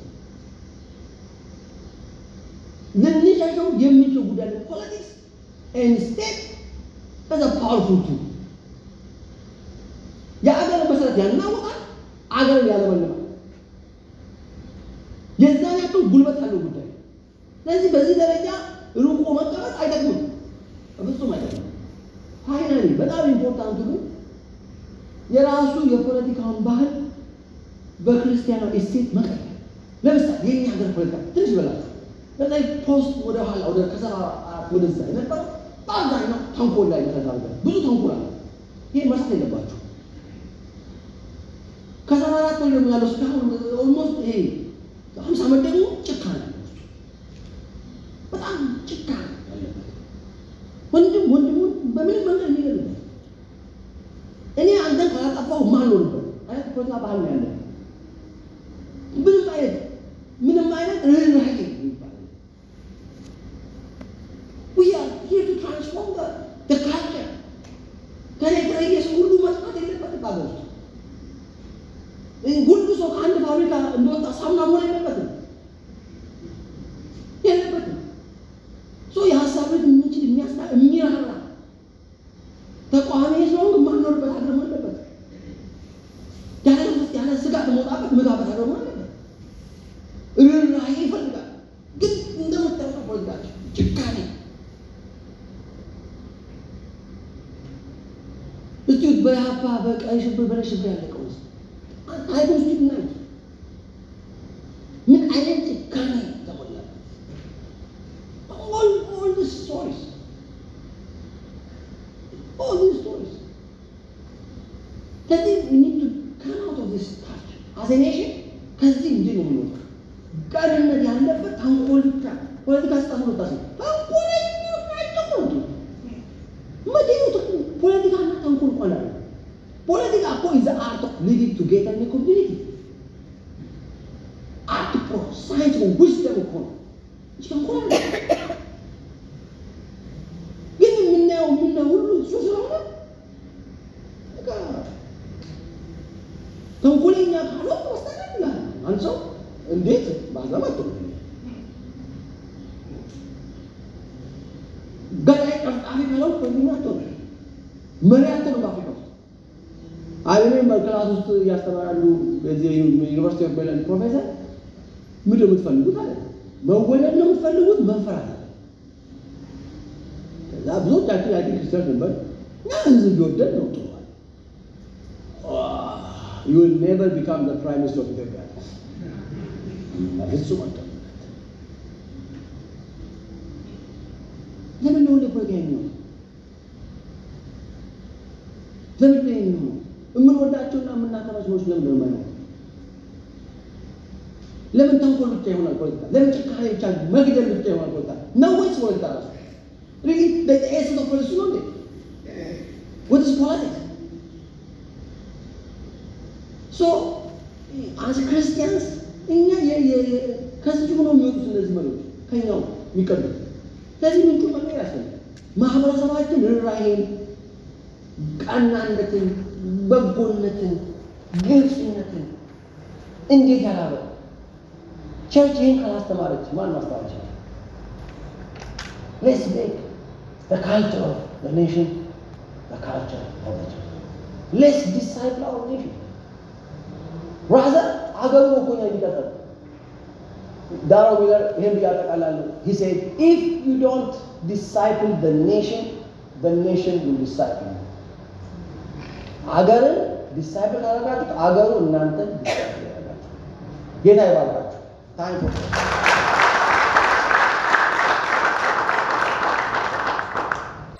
ልንሸሸው የምንችለው ጉዳይ ነው ፖለቲክስ ኤንድ ስቴት as a powerful tool የአገር መሰረት ያናውጣል አገርን ያለመልማል የዛን ያክል ጉልበት ያለው ጉዳይ ስለዚህ በዚህ ደረጃ ሩቆ መቀመጥ አይጠቅምም በፍጹም አይጠቅምም ፋይናሊ በጣም ኢምፖርታንቱ ግን የራሱ የፖለቲካውን ባህል በክርስቲያናዊ እሴት መቀየር ለምሳሌ የኛ ሀገር ፖለቲካ ትንሽ ይበላችሁ ለምሳሌ ፖስት ወደ ኋላ ወደ ከሰባ ወደዛ የነበረው በአብዛኛው ተንኮል ላይ ተደርጓል። ብዙ ተንኮል አለ። ይሄ መርሳት የለባችሁ። ከሰባ አራት ወር ደግሞ ያለው እስካሁን ኦልሞስት ይሄ ሀምሳ ዓመት ደግሞ ጭካኔ አለ ውስጡ። በጣም ጭካኔ ያለበት ወንድም ወንድሙን በምንም መንገድ የሚገልበት እኔ አንተን ካላጠፋሁ ማልኖርበት አይነት ፖለቲካ ባህል ነው ያለ ምንም አይነት ምንም አይነት ርህራሄ የሚባል We are here to transform the, the culture. ከኔ የተለየ ሰው ሁሉ መጥፋት የለበትም በሀገር ውስጥ። ሁሉ ሰው ከአንድ ፋብሪካ እንደወጣ ሳሙና መሆን የለበትም የለበትም። ሶ የሀሳብን የምንችል የሚያስታ የሚራራ ተቃዋሚ ስለሆን የማንኖርበት ሀገር መሆን አለበት። ያለ ያለ ስጋት መውጣበት መጋበት ሀገር መሆን አለበት። ርኅራኄ ይፈልጋል። ግን እንደምታውቀው ፖለቲካችን ጭካኔ እስቲ በያፓ በቀይ ሽብር በነጭ ሽብር ያለቀው ውስጥ አይቶ ውስጥ ናይ ምን አይነት ጭካኔ ተሞላበት? all all the stories all these stories ስለዚህ we need to come out of ዲስ ታች አዝ ኤ ኔሽን ከዚህ እንዲህ ነው የምንወጣው። ቀንነት ያለበት ተንኮል ብቻ ፖለቲካ ስጣት ነው ታስ ተንኮለኞች ናቸው ነው መደዩት ፖለቲካና ተንኮል ቆላ ፖለቲካ እኮ ኢዝ አርት ኦፍ ሊቪንግ ቱጌዘር ኢን ኮሚኒቲ አርት እኮ ሳይንስ ነው ዊዝደም እኮ ነው እንጂ ተንኮል አይደለም። ግን የምናየው የምናየው ሁሉ እሱ ስለሆነ በቃ ተንኮለኛ ካልሆንክ በስተቀር ይላል አንድ ሰው እንዴት ማዘማት ነው ገላይ ቀፍጣፊ ካልሆንክ ወንድም አትሆንም መሪ አትሆንም በአፍሪካ ውስጥ አይኔ በክላስ ውስጥ እያስተማራሉ በዚህ ዩኒቨርሲቲ ኦፍ ሜሪላንድ ፕሮፌሰር ምንድን ነው የምትፈልጉት አለ መወለድ ነው የምትፈልጉት መፈራት አለ ከዛ ብዙዎቻችን ያቂ ክርስቲያን ነበር እና ህዝብ ቢወደድ ነው ጥሩ አለ you will never become the prime minister of Ethiopia በፍጹም አልጠበቅም ለምን ነው እንደ ፖለቲካ የሚሆነው ለምን ነው የሚሆነው የምንወዳቸውና የምናከብራቸው ሰዎች ለምን ነው የማይሆነው ለምን ተንኮል ብቻ ይሆናል ፖለቲካ ለምን ጭካኔ ብቻ መግደል ብቻ ይሆናል ፖለቲካ ነው ወይስ ፖለቲካ ራሱ ሪሊ በኤሰንስ ኦፍ ፖለቲክስ ነው እንዴ what is politics so as Christians እኛ ከዚህ ሆኖ የሚወጡት እነዚህ መሪዎች ከኛው የሚቀዱት ስለዚህ ምንጩ መቀየር ያስፈልጋል። ማህበረሰባችን ርኅራኄን፣ ቀናነትን፣ በጎነትን፣ ግልጽነትን እንዴት ያላበ ቸርች ይህን ካላስተማረች ማን ማስተማር ይችላል? ሌትስ ሜክ the culture of the nation the culture of the church. Let's disciple our nation. ራዘር አገሩ ነው እኮ እኛ የሚቀጥለው ዳሮ ሚለር ይህን ብያጠቃላሉ he said if you don't disciple the nation the nation will disciple you አገርን ዲሳይፕል ካደረጋችሁት አገሩ እናንተን ዲሳይፕል ያደርጋችሁ ጌታ ይባርካችሁ ታንክ